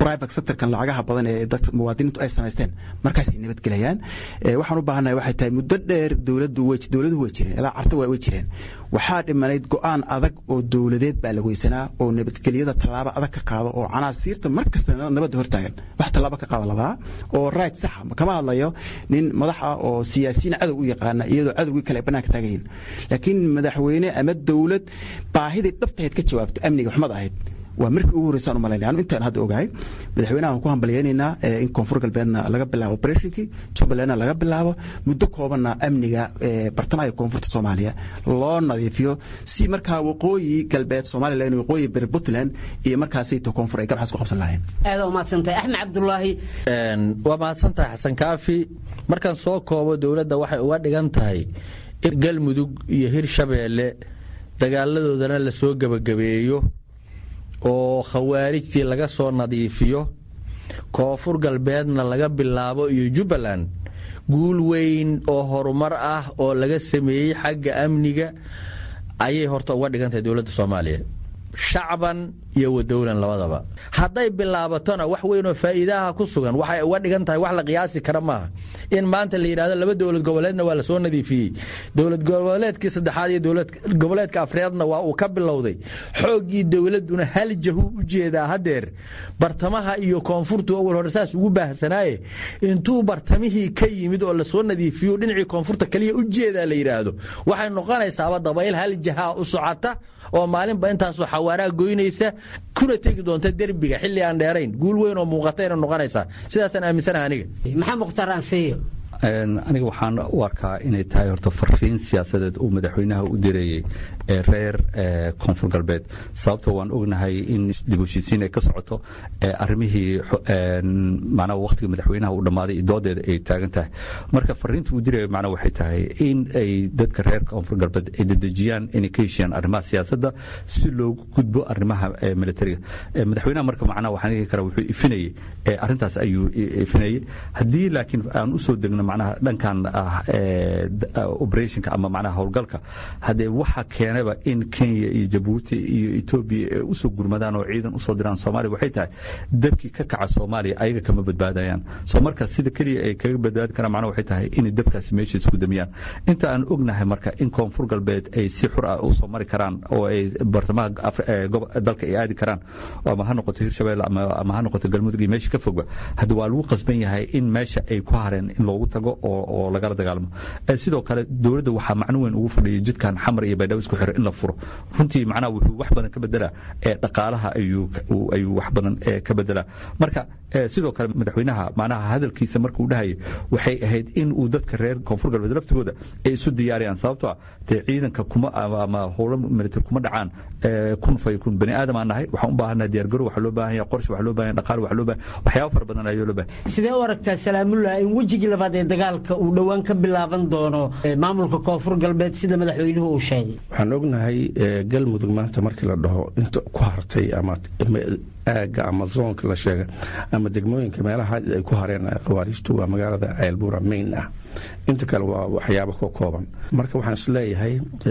private sectorkan lacagaha badan ee dadka muwaadiniintu ay samaysteen markaasay nabadgelayaan waxaan u baahannahay waxay tahay muddo dheer dowladdu way dowladuhu way jireen ilaa carta way jireen waxaa dhimanayd go'aan adag oo dowladeed baa la weysanaa oo nabadgelyada tallaabo adag ka qaado oo canaasiirta mar kasta nabadda hortaagan wax tallaabo ka qaada ladaa oo right saxa kama hadlayo nin madax ah oo siyaasiyiin cadow u yaqaana iyadoo cadowgii kale ay bannaanka taagan yihin laakiin madaxweyne ama dowlad baahidii dhabtahayd ka jawaabto amniga xumad ahayd waa markii ugu horreysaan u malaynaya anu intaan hadda ogahay madaxweynaha ku hambalyaynaynaa in koonfur galbeedna laga bilaabo operationkii jubbalandna laga bilaabo muddo koobanna amniga bartamaha koonfurta soomaaliya loo nadiifiyo si markaa waqooyi galbeed somalilan waqooyi beri puntland iyo markaasayto koonfur ay gabxaas ku qabsan lahayn aada umahadsantahay axmed cabdulaahi waa mahadsantahay xasan kaafi markaan soo koobo dowladda waxay uga dhigan tahay in galmudug iyo hirshabeelle dagaaladoodana lasoo gebagabeeyo oo khawaarijtii laga soo nadiifiyo koonfur galbeedna laga bilaabo iyo jubbaland guul weyn oo horumar ah oo laga sameeyey xagga amniga ayay horta uga dhigan tahay dowladda soomaaliya shacban iyo wadowlan labadaba hadday bilaabatona wax weynoo faa'iidaha ku sugan waxay uga dhigan tahay wax la qiyaasi kara maaha in maanta la yidhahdo laba dowlad goboleedna waa lasoo nadiifiyey dowlad goboleedkii saddexaad iyo dowlad goboleedka afreedna waa uu ka bilowday xooggii dowladduna hal jahu u jeedaa haddeer bartamaha iyo koonfurtu awal hore saas ugu baahsanaaye intuu bartamihii ka yimid oo lasoo nadiifiyo dhinacii koonfurta kaliya u jeedaa la yidhaahdo waxay noqonaysaaba dabayl hal jahaa u socota oo maalinba intaasoo xawaaraa goynaysa kuna tegi doonta derbiga xilli aan dheerayn guul weyn oo muuqatayna noqonaysaa sidaasaan aaminsanaha aniga maxaa mukhtaar ansiyo aniga waxaan u arkaa inay tahay horta fariin siyaasadeed uu madaxweynaha u direeyey ee reer koonfur galbeed sababtoo waan ognahay in dib heshiisiin ay ka socoto arrimihii macnaha wakhtiga madaxweynaha uu dhammaaday doodeeda ay taagan tahay marka fariinta uu diraya macnaha waxay tahay in ay dadka reer koonfur galbeed ay dedejiyaan inay ka heshiyaan arrimaha siyaasadda si loogu gudbo arrimaha militariga madaxweynaha marka macnaha waxaan dhihi karaa wuxuu ifinayey arrintaas ayuu ifinayey haddii laakiin aan usoo degno macnaha dhankan ah operationka ama macnaha howlgalka haddee waxa keenaba in kenya iyo jabuuti iyo etoobiya ay usoo gurmadaan oo ciidan usoo diraan soomaaliya waxay tahay dabkii ka kaca soomaaliya ayaga kama badbaadayaan soo marka sida keliya ay kaga badbaadi karaan macnaha waxay tahay inay dabkaasi meesha isku damiyaan inta aan ognahay marka in koonfur galbeed ay si xur ah usoo mari karaan oo ay bartamaha dalka ay aadi karaan ama ha noqoto hirshabelle ama ha noqoto galmudug iyo meesha ka fogba hadda waa lagu qasban yahay in meesha ay ku hareen in loogu tago oo lagala dagaalamo sidoo kale dowladda waxaa macno weyn ugu fadhiyay jidkan xamar iyo baydhabo isku xiro in la furo runtii macnaha wuxuu wax badan ka bedelaa ee dhaqaalaha ayuu ayuu wax badan ka bedelaa marka sidoo kale madaxweynaha macnaha hadalkiisa markuu dhahayay waxay ahayd in uu dadka reer koonfur galbeed laftigooda ay isu diyaariyaan sababtoo ah dee ciidanka kuma ama howlo militar kuma dhacaan kun fay kun bani aadam aan nahay waxaan u baahannaha diyaargaro waxaa loo baahan yahay qorshe waxaa loo baahan yahay dhaqaale waxaa loo baahan waxyaabo fara badan ayaa loo baahan sidee u aragtaa salaamullah in wejigii labaad ee dagaalka uu dhowaan ka bilaaban doono maamulka koonfur galbeed sida madaxweynuhu uu sheegay waxaan ognahay galmudug maanta markii la dhaho inta ku hartay ama aagga ama zoonka la sheega ama degmooyinka meelaha ay ku hareen khawaariijtu waa magaalada ceelbuura main ah inta kale waa waxyaabo ka kooban marka waxaan isleeyahay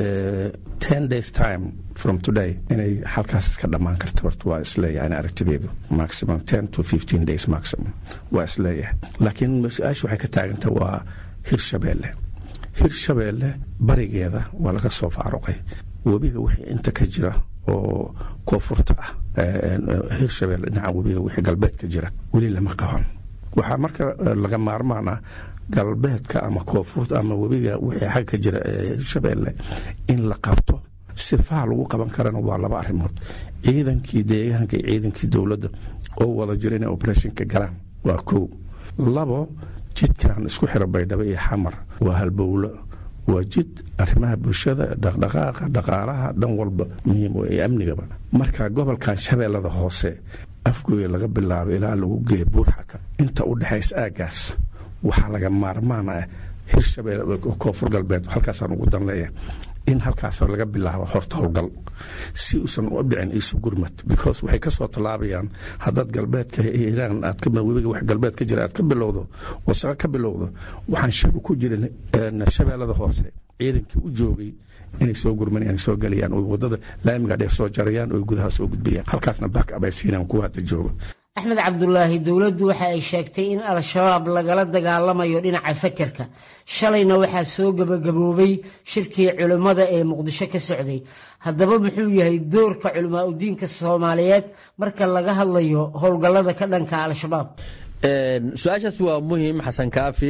ten days time from today inay halkaas iska dhammaan karto horta waa isleeyahay ani aragtideedu maximum ten to fifteen days maximum waa isleeyahay laakiin mas-aasha waxay ka taaganta waa hirshabeelle hirshabeelle barigeeda waa laga soo faaruqay webiga wixii inta ka jira oo koonfurta ah hirshabeelle dhinaca webiga wixii galbeedka jira weli lama qaban waxaa marka laga maarmaan ah galbeedka ama koonfurta ama webiga wixii xag ka jira hirshabeelle in la qabto sifaha lagu qaban karana waa laba arrimood ciidankii deegaanka iyo ciidankii dowladda oo wada jira inay operationka galaan waa kow labo jidkan isku xira baydhabo iyo xamar waa halbowlo waa jid arrimaha bulshada dhaqdhaqaaqa dhaqaalaha dhan walba muhiim ee amnigaba marka gobolkan shabeellada hoose afgooya laga bilaabo ilaa lagu geeya buurxaka inta u dhexaysa aaggaas waxaa laga maarmaan ah hirshabelle koonfur galbeed halkaasaan ugu dan leeyahay in halkaas laga bilaabo horta howlgal si uusan u dhicin isu gurmad because waxay ka soo tallaabayaan haddaad galbeedka hiiraan aad ka webiga wax galbeed ka jira aad ka bilowdo oo shaqo ka bilowdo waxaan shaki ku jirin shabeellada hoose ciidankii u joogay inay soo gurmanayaan soo galayaan oo wadada laamiga dheer soo jarayaan oo gudaha soo gudbayaan halkaasna back up ay siinaan kuwa hadda jooga axmed cabdulaahi dowladdu waxa ay sheegtay in al-shabaab lagala dagaalamayo dhinaca fakerka shalayna waxaa soo gebagaboobay shirkii culimmada ee muqdisho ka socday haddaba muxuu yahay doorka culimaa udiinka soomaaliyeed marka laga hadlayo howlgallada ka dhanka al-shabaab su-aashaas waa muhiim xasan kaafi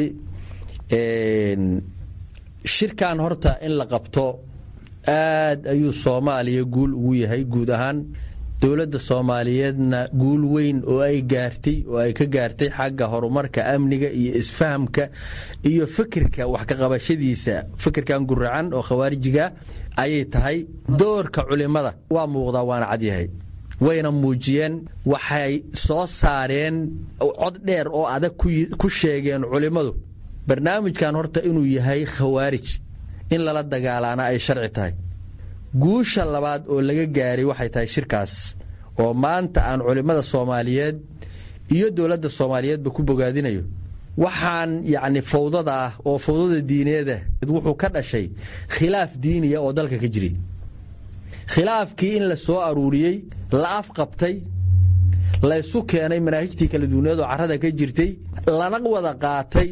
shirkan horta in la qabto aad ayuu soomaaliya guul ugu yahay guud ahaan dowladda soomaaliyeedna guul weyn oo ay gaartay oo ay ka gaartay xagga horumarka amniga iyo isfahamka iyo fikirka wax ka qabashadiisa fikirkan guracan oo khawaarijiga ayay tahay doorka culimada waa muuqdaa waana cadyahay wayna muujiyeen waxay soo saareen cod dheer oo adag ku sheegeen culimmadu barnaamijkan horta inuu yahay khawaarij in lala dagaalaana ay sharci tahay guusha labaad oo laga gaaray waxay tahay shirkaas oo maanta aan culimmada soomaaliyeed iyo dowladda soomaaliyeedba ku bogaadinayo waxaan yacni fawdada ah oo fawdada diineeda wuxuu ka dhashay khilaaf diiniya oo dalka ka jiray khilaafkii in la soo aruuriyey la afqabtay laysu keenay manaahijtii kala duwaneed oo carrada ka jirtay lana wada qaatay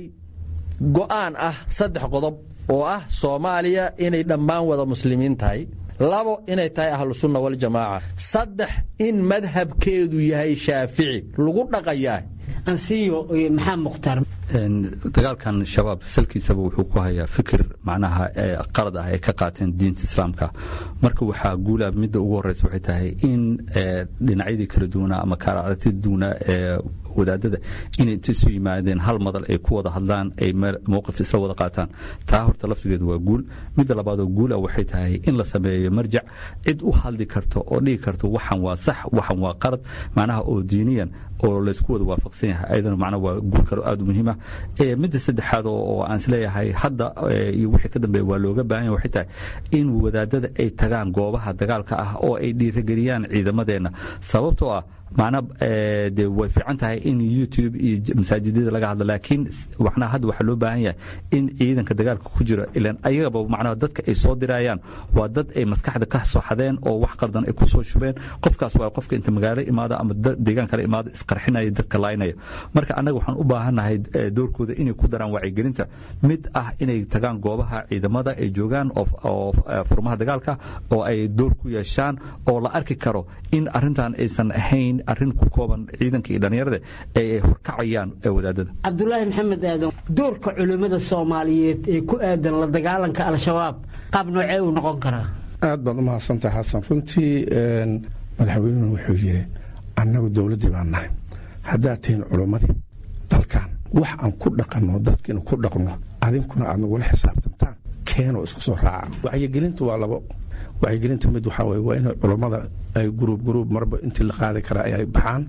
go'aan ah saddex qodob oo ah soomaaliya inay dhammaan wada muslimiin tahay labo inay tahay ahlusunna waljamaaca saddex in madhabkeedu yahay shaafici lagu dhaqayaa ansiyo maxaa mukhtaar dagaalkan shabaab salkiisaba wuxuu ku hayaa fikir macnaha qalad ah ay ka qaateen diinta islaamka marka waxaa guula midda ugu horeysa waxay tahay in dhinacyadii kala duwanaa ama kaala aragtida duwanaa ee wadaadada inay inta isu yimaadeen hal madal ay ku wada hadlaan ay mowqif isla wada qaataan taa horta laftigeedu waa guul midda labaadoo guula waxay tahay in la sameeyo marjac cid u hadli karto oo dhigi karto waxan waa sax waxan waa qalad macnaha oo diiniyan oo laysku wada waafaqsan yahay ayadana macnaha waa guul kale aad u muhiima midda saddexaad oo aan isleeyahay hadda iyo wixii ka dambeeya waa looga baahan yahay waxay tahay in wadaadada ay tagaan goobaha dagaalka ah oo ay dhiirigeliyaan ciidamadeenna sababtoo ah macnaa de way fiican tahay in youtube iyo masaajidada laga hadlo laakiin macnaha hadda waxaa loo baahan yahay in ciidanka dagaalka ku jira ilan ayagaba macnaha dadka ay soo dirayaan waa dad ay maskaxda ka soo xadeen oo wax qaldan ay ku soo shubeen qofkaas waa qofka inta magaalo imaada ama deegaan kale imaada isqarxinaya dadka laaynaya marka annaga waxaan u baahannahay doorkooda inay ku daraan wacyigelinta mid ah inay tagaan goobaha ciidamada ay joogaan oo furmaha dagaalka oo ay door ku yeeshaan oo la arki karo in arrintan aysan ahayn arrin ku kooban ciidanka iyo dhallinyarada ee ay horkacayaan wadaadada cabdulaahi maxamed aadan doorka culimmada soomaaliyeed ee ku aadan la dagaalanka al-shabaab qaab noocee uu noqon karaa aad baad u mahadsantahay xasan runtii madaxweynuhu wuxuu yidhi annagu dowladdii baan nahay haddaad tihiin culummadii dalkan wax aan ku dhaqanno dadkiina ku dhaqno adinkuna aad nagula xisaabtantaan keenoo isku soo raaca wacyigelintu waa labo wacyigelinta mid waxaa weye waa inay culammada ay guruub guruub marba intii la qaadi karaa ay baxaan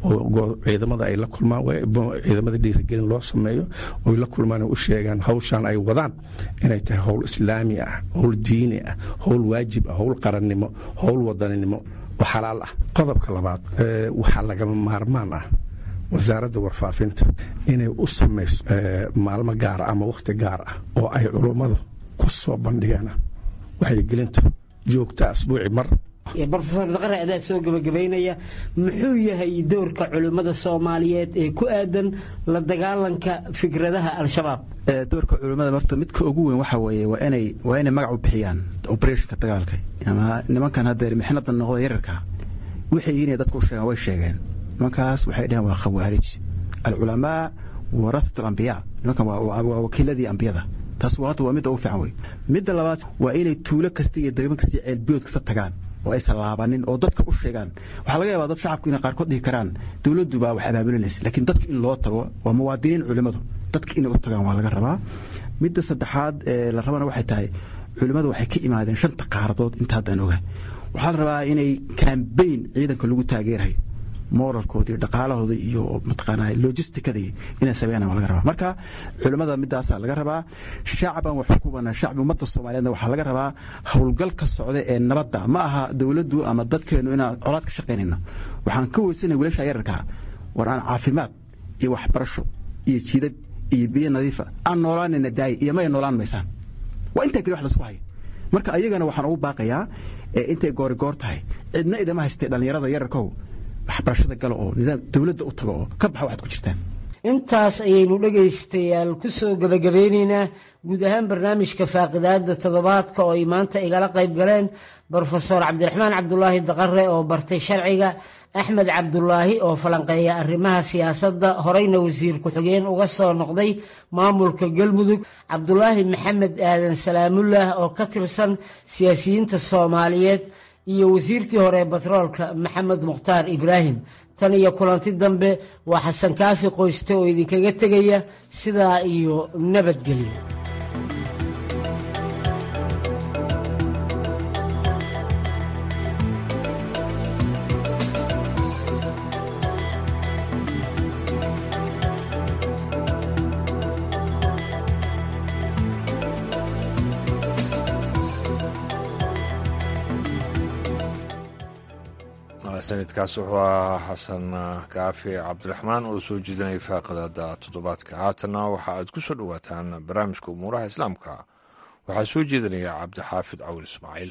oo ciidamada ay la kulmaan ciidamada dhiirigelin loo sameeyo oy la kulmaan u sheegaan hawshaan ay wadaan inay tahay howl islaami ah howl diini ah howl waajib ah howl qarannimo howl wadaninimo oo xalaal ah qodobka labaad waxaa lagama maarmaan ah wasaaradda warfaafinta inay u samayso maalmo gaara ama wakhti gaar ah oo ay culummadu ku soo bandhigaan waxyigelinta joogta asbuuci mar brofesor daqare adaa soo gebagabaynaya muxuu yahay doorka culimmada soomaaliyeed ee ku aadan la dagaalanka fikradaha al-shabaab doorka culimmada horta midka ugu weyn waxa weeye waa inay waa inay magac u bixiyaan operationka dagaalka ama nimankan haddeer mixnada noqda yararka waxay yihiin dadku u sheegaan way sheegeen nimankaas waxay dhaheen waa khawaarij alculamaa warafat alambiyaa nimankan waa wakiiladii ambiyada taas hadda waa midda ugu fiican wey midda labaad waa inay tuulo kasta iyo degmo kasta iyo ceelbiyood kasta tagaan oo aysan laabanin oo dadka u sheegaan waxaa laga yaabaa dad shacabku inay qaarkood dhihi karaan dowladdu baa wax abaabulinaysa laakiin dadka in loo tago waa muwaadiniin culimmadu dadka inay u tagaan waa laga rabaa midda saddexaad ee la rabana waxay tahay culimmadu waxay ka imaadeen shanta qaaradood inta haddaan oga waxaa la rabaa inay kambayn ciidanka lagu taageerayo moralkooda iyo dhaqaalahooda iyo mataqaanaa logisticadii inay sameeyaan waa laga rabaa marka culimmada midaasaa laga rabaa shacban wax ku banaa shacbi ummadda soomaaliyeedna waxaa laga rabaa howlgalka socda ee nabadda ma aha dowladdu ama dadkeennu inaan colaad ka shaqaynayno waxaan ka weysanay wiilasha yararkaa war aan caafimaad iyo waxbarasho iyo jiidad iyo biyo nadiifa aan noolaanayna daaya iyo may noolaan maysaan waa intaa keli wax laisku haya marka ayagana waxaan ugu baaqayaa intay goorigoor tahay cidna idama haystee dhallinyarada yararkow waxbarashada gala oo nidaam dowladda u tago oo ka baxa waxaad ku jirtaan intaas ayaynu dhegaystayaal kusoo gebagabeyneynaa guud ahaan barnaamijka faaqidaada toddobaadka oo ay maanta igala qayb galeen brofesor cabdiraxmaan cabdulaahi daqare oo bartay sharciga axmed cabdulaahi oo falanqeeya arrimaha siyaasadda horeyna wasiir ku-xigeen uga soo noqday maamulka galmudug cabdulaahi maxamed aadan salaamullah oo ka tirsan siyaasiyiinta soomaaliyeed iyo wasiirkii hore ee batroolka maxamed mukhtaar ibraahim tan iyo kulanti dambe waa xasan kaafi qoyste oo idinkaga tegaya sidaa iyo nabadgelyo sanadkaas wuxuu ahaa xasan kaafi cabdiraxmaan oo soo jeedinaya faaqadaada toddobaadka haatanna waxa aad ku soo dhowaataan barnaamijka umuuraha islaamka waxaa soo jeedinaya cabdixaafid cawil ismaaciil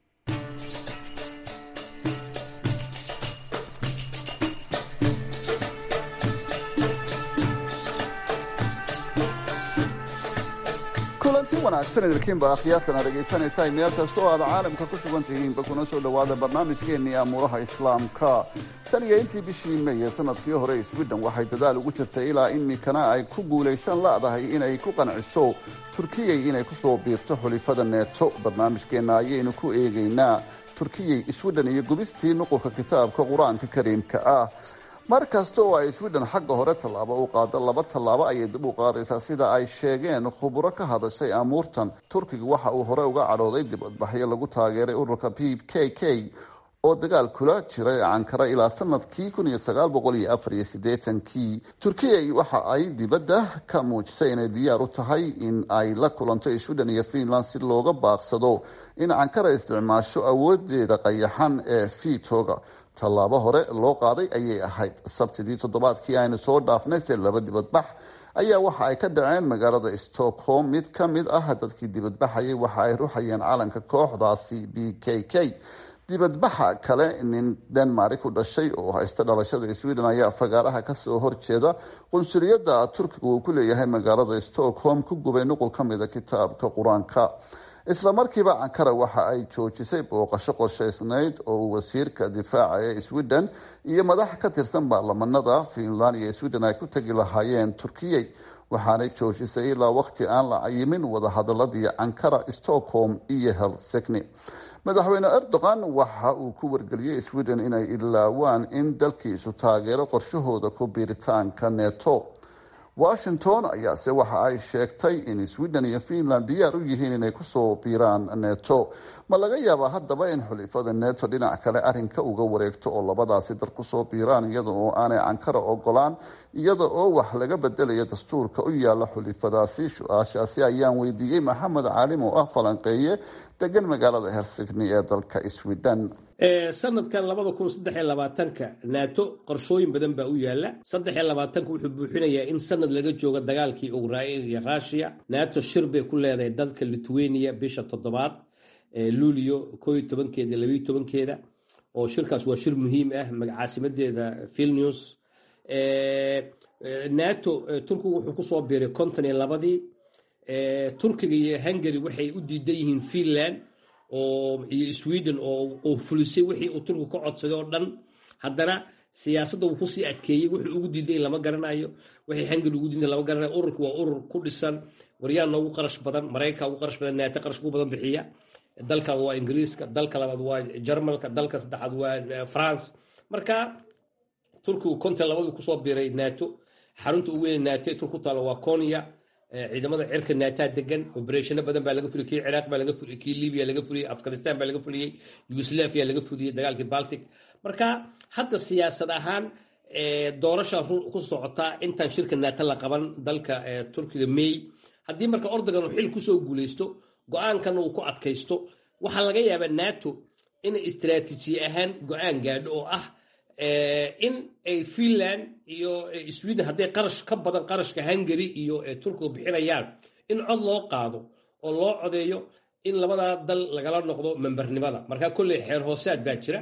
kulanti wanaagsan idinkiinba akhyaartana dhegaysanaysaa meel kasta oo aad caalamka ku sugan tihiinba kuna soo dhowaada barnaamijkeennii amuuraha islaamka tan iyo intii bishii meeye sanadkii hore sweden waxay dadaal ugu jirtay ilaa imikana ay ku guulaysan la'dahay inay ku qanciso turkiyay inay kusoo biirto xulifada neeto barnaamijkeenna ayaynu ku eegaynaa turkiyay sweden iyo gubistii nuqulka kitaabka qur-aanka kariimka ah mar kasta oo ay sweden xagga hore tallaabo u qaado laba tallaabo ayay dib u qaadaysaa sida ay sheegeen khuburo ka hadashay amuurtan turkiga waxa uu hore uga cadhooday dibadbaxyo lagu taageeray ururka p k k oo dagaal kula jiray cankara ilaa sanadkii kii turkiya waxa ay dibadda ka muujisay inay diyaar u tahay in ay la kulanto sweden iyo finland si looga baaqsado in cankara isticmaasho awoodeeda qayaxan ee vitoga tallaabo hore loo qaaday ayay ahayd sabtidii toddobaadkii aynu soo dhaafnay se laba dibadbax ayaa waxa ay ka dhaceen magaalada stockholm mid ka mid ah dadkii dibadbaxayay waxa ay ruxayeen calanka kooxdaasi b k k dibadbaxa kale nin denmark ku dhashay oo haysta dhalashada sweden ayaa fagaaraha kasoo horjeeda qunsuliyadda turkiga uu ku leeyahay magaalada stockholm ku gubay nuqul ka mida kitaabka qur-aanka isla markiiba ankara waxa ay joojisay booqasho qorshaysnayd oo uu wasiirka difaaca ee sweden iyo madax ka tirsan baarlamanada finland iyo sweden ay ku tegi lahaayeen turkiyey waxaanay joojisay ilaa waqti aan la cayimin wadahadaladii ankara stockholm iyo helsigni madaxweyne erdogan waxa uu ku wargeliyey sweden inay ilaawaan in dalkiisu taageero qorshahooda ku biiritaanka neto washington ayaase waxa ay sheegtay in sweden iyo finland diyaar u yihiin inay kusoo biiraan neto ma laga yaabaa haddaba in xulifada neto dhinac kale arinka uga wareegto oo labadaasi dar kusoo biiraan iyada oo aanay cankara ogolaan iyada oo wax laga bedelayo dastuurka u yaala xulifadaasi su-aashaasi ayaan weydiiyey maxamed caalim oo ah falanqeeye degan magaalada helsigni ee dalka sweden sanadkan labada kun saddex iyo labaatanka nato qorshooyin badan baa u yaala saddex iyo labaatanka wuxuu buuxinayaa in sanad laga joogo dagaalkii ukrain iyo russia nato shir bay ku leedahay dalka lithuania bisha toddobaad luulio koo iyo tobankeeda labayo tobankeeda oo shirkaas waa shir muhiim ah caasimadeeda vilnius nato turkigu wuxuu kusoo biiray konton iyo labadii turkiga iyo hungary waxay u diidan yihiin finland iyo sweden oo fulisay wixii uu turkigu ka codsaday oo dhan haddana siyaasadda wuu kusii adkeeyey wuxuu ugu diiday lama garanayo wixii hungary ugu diiday lama garanayo ururka waa urur ku dhisan waryaanna ugu qarash badan maraykanka ugu qarash badan naata qarash ugu badan bixiya dalka waa ingiriiska dalka labaad waa jarmalka dalka saddexaad waa france marka turkigu konton labadii kusoo biiray nato xarunta ugu weyn nato ee turku ku taalo waa konya ciidamada cirka naataa degan obereshano badan baa laga fuliyey kii ciraaq baa laga fuliyey kii libiya laga fuliyey afghanistan baa laga fuliyey yugoslavia laga fuliyey dagaalkii baltic marka hadda siyaasad ahaan doorasha ku socotaa intaan shirka naata la qaban dalka turkiga may haddii marka ordogan uu xil kusoo guuleysto go-aankana uu ku adkaysto waxaa laga yaabaa nato inay istaraatiijiye ahaan go-aan gaadho oo ah in ay finland iyo sweden hadday qarash ka badan qarashka hungary iyo turkiga bixinayaan in cod loo qaado oo loo codeeyo in labadaa dal lagala noqdo membarnimada marka kolley xeer hoosaad baa jira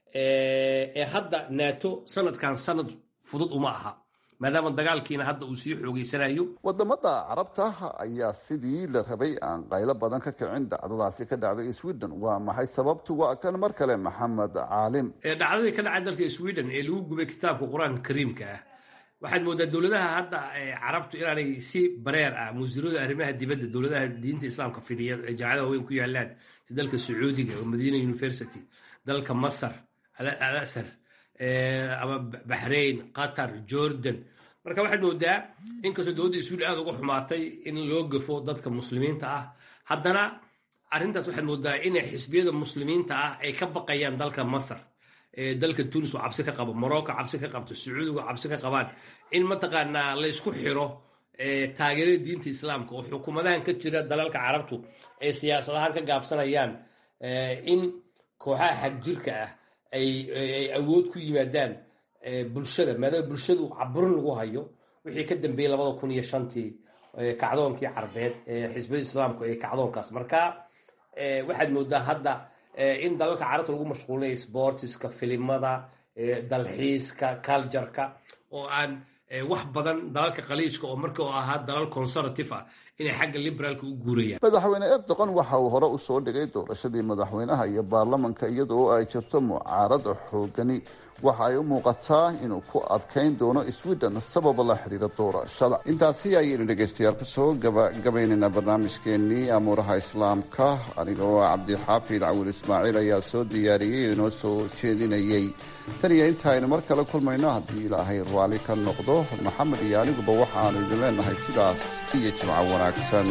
ee hadda nato sanadkan sanad fudud uma aha maadaama dagaalkiina hadda uu sii xoogeysanayo wadamada carabta ayaa sidii la rabay aan qaylo badan ka kicin dhacdadaasi ka dhacday sweden waa maxay sababtu waa kan mar kale maxamed caalim dhacdadii ka dhacay dalka sweden ee lagu gubay kitaabka qur-aanka kariimka ah waxaad moodaa dowladaha hadda carabtu inaanay si bareer ah musiirada arrimaha dibadda dowladaha diinta islaamka fidiya ee jaamacada waaweyn ku yaalaan si dalka sacuudiga oo madiina university dalka masar al asar ama baxrain qatar jordan marka waxaad moodaa inkastoo dowladda sweden aada uga xumaatay in loo gafo dadka muslimiinta ah haddana arrintaas waxaad moodaa inay xisbiyada muslimiinta ah ay ka baqayaan dalka masar dalka tunis oo cabsi ka qabo morocco cabsi ka qabto sacuudiga cabsi ka qabaan in mataqaanaa laysku xiro taageerada diinta islaamka oo xukuumadahan ka jira dalalka carabtu ay siyaasadahaan ka gaabsanayaan in kooxaha xagjirka ah ay awood ku yimaadaan bulshada maadaama bulshadu caburin lagu hayo wixii ka dambeeyey labada kun iyo shantii kacdoonkii carbeed xisbiyada islaamku ee kacdoonkaas marka waxaad moodaa hadda in dalalka carabta lagu mashquulinaya sportiska filimada dalxiiska cultureka oo aan wax badan dalalka khaliijka oo marka u ahaa dalal conservative ah inay xagga liberaalka u guurayaan madaxweyne erdogan waxa uu hore usoo dhigay doorashadii madaxweynaha iyo baarlamanka iyada oo ay jirto mucaarada xoogani waxa ay u muuqataa inuu ku adkayn doono sweden sababa la xidhiira doorashada intaasi ayaynu dhegaystayaal kusoo gabagabaynaynaa barnaamijkeenii amuuraha islaamka aniga oo cabdixaafid cawil ismaaciil ayaa soo diyaariyey oo inoo soo jeedinayey tan iyo inta aynu mar kale kulmayno haddii ilaahay raalli ka noqdo maxamed iyo aniguba waxaanu idin leenahay sidaas iyo jimco wanaagsan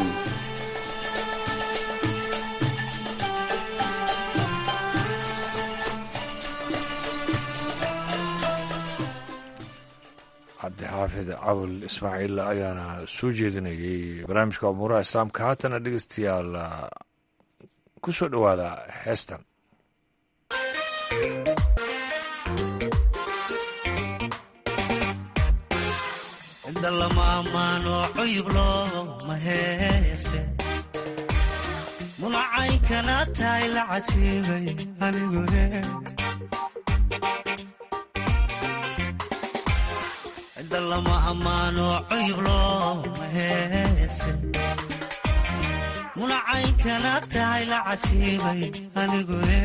cabdixaafid cawil ismaaciil ayaana soo jeedinayay barnaamijka umuuraha islaamka haatana dhegeystayaal ku soo dhowaada heestan inda lama ammaano cuyub looma heese munacaynkana tahay la cajiibay anigune inda lama ammaano cuyub looma heese munacaynkana tahay la cajiibay anigune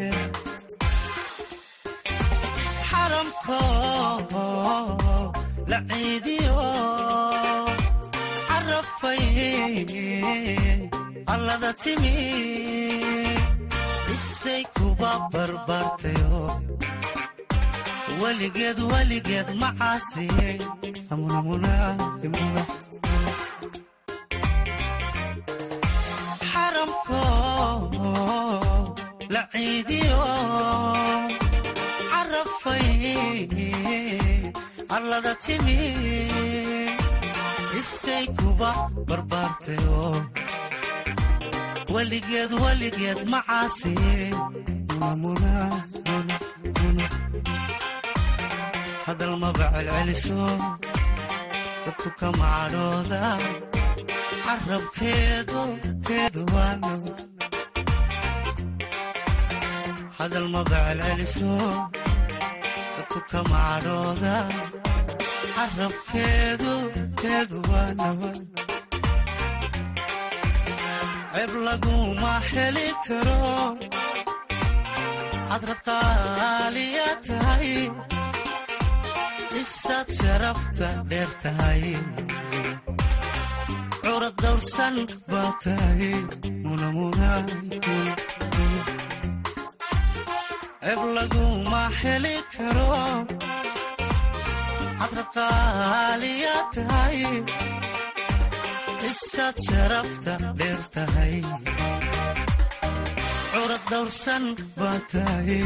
xaramko la ciidiyo carafay allada timi isay kuba barbaartayo weligeed weligeed macaasi xaramko la ciidiyo carafay allada timi isay kuba barbaartayo weligeed weligeed macaasi hadal maba celceliso dadku kama cadhooda carabkeedu keedu waano hadal maba celceliso dadku kama cadhooda carabkeedu keedu waanawa ceeb laguma heli karo hadrad qaaliya tahay isaad sharafta dheer tahay curad dawrsan baa tahay ceeb laguma heli karo hadrad qaaliya tahay isaad sharafta dheer tahay curad dawrsan baa tahay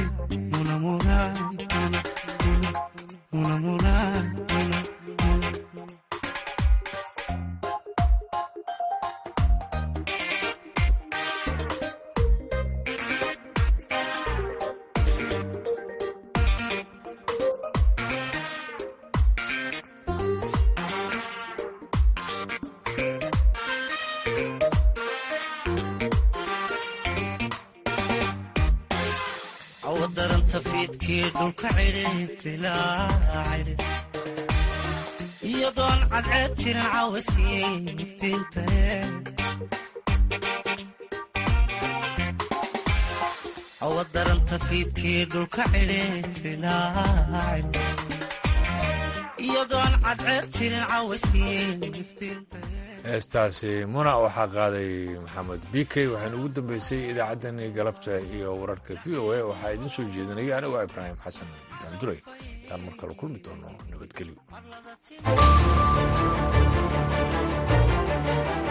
daranta fiidkii dhulka cidhifilaa cidhif iyadoon cadceed jirin caawiskii iftiintae awa daranta fiidkii dhulka cidhifilaa cidhif iyadoon cadceed jirin caawiskii iftiintae heestaasi muna waxaa qaaday maxamed bikey waxaana ugu dambeysay idaacaddani galabta iyo wararka v o a waxaa idiin soo jeedinaya anigoo ibraahim xasan daanduray intaan mar kale kulmi doono nabadgelyo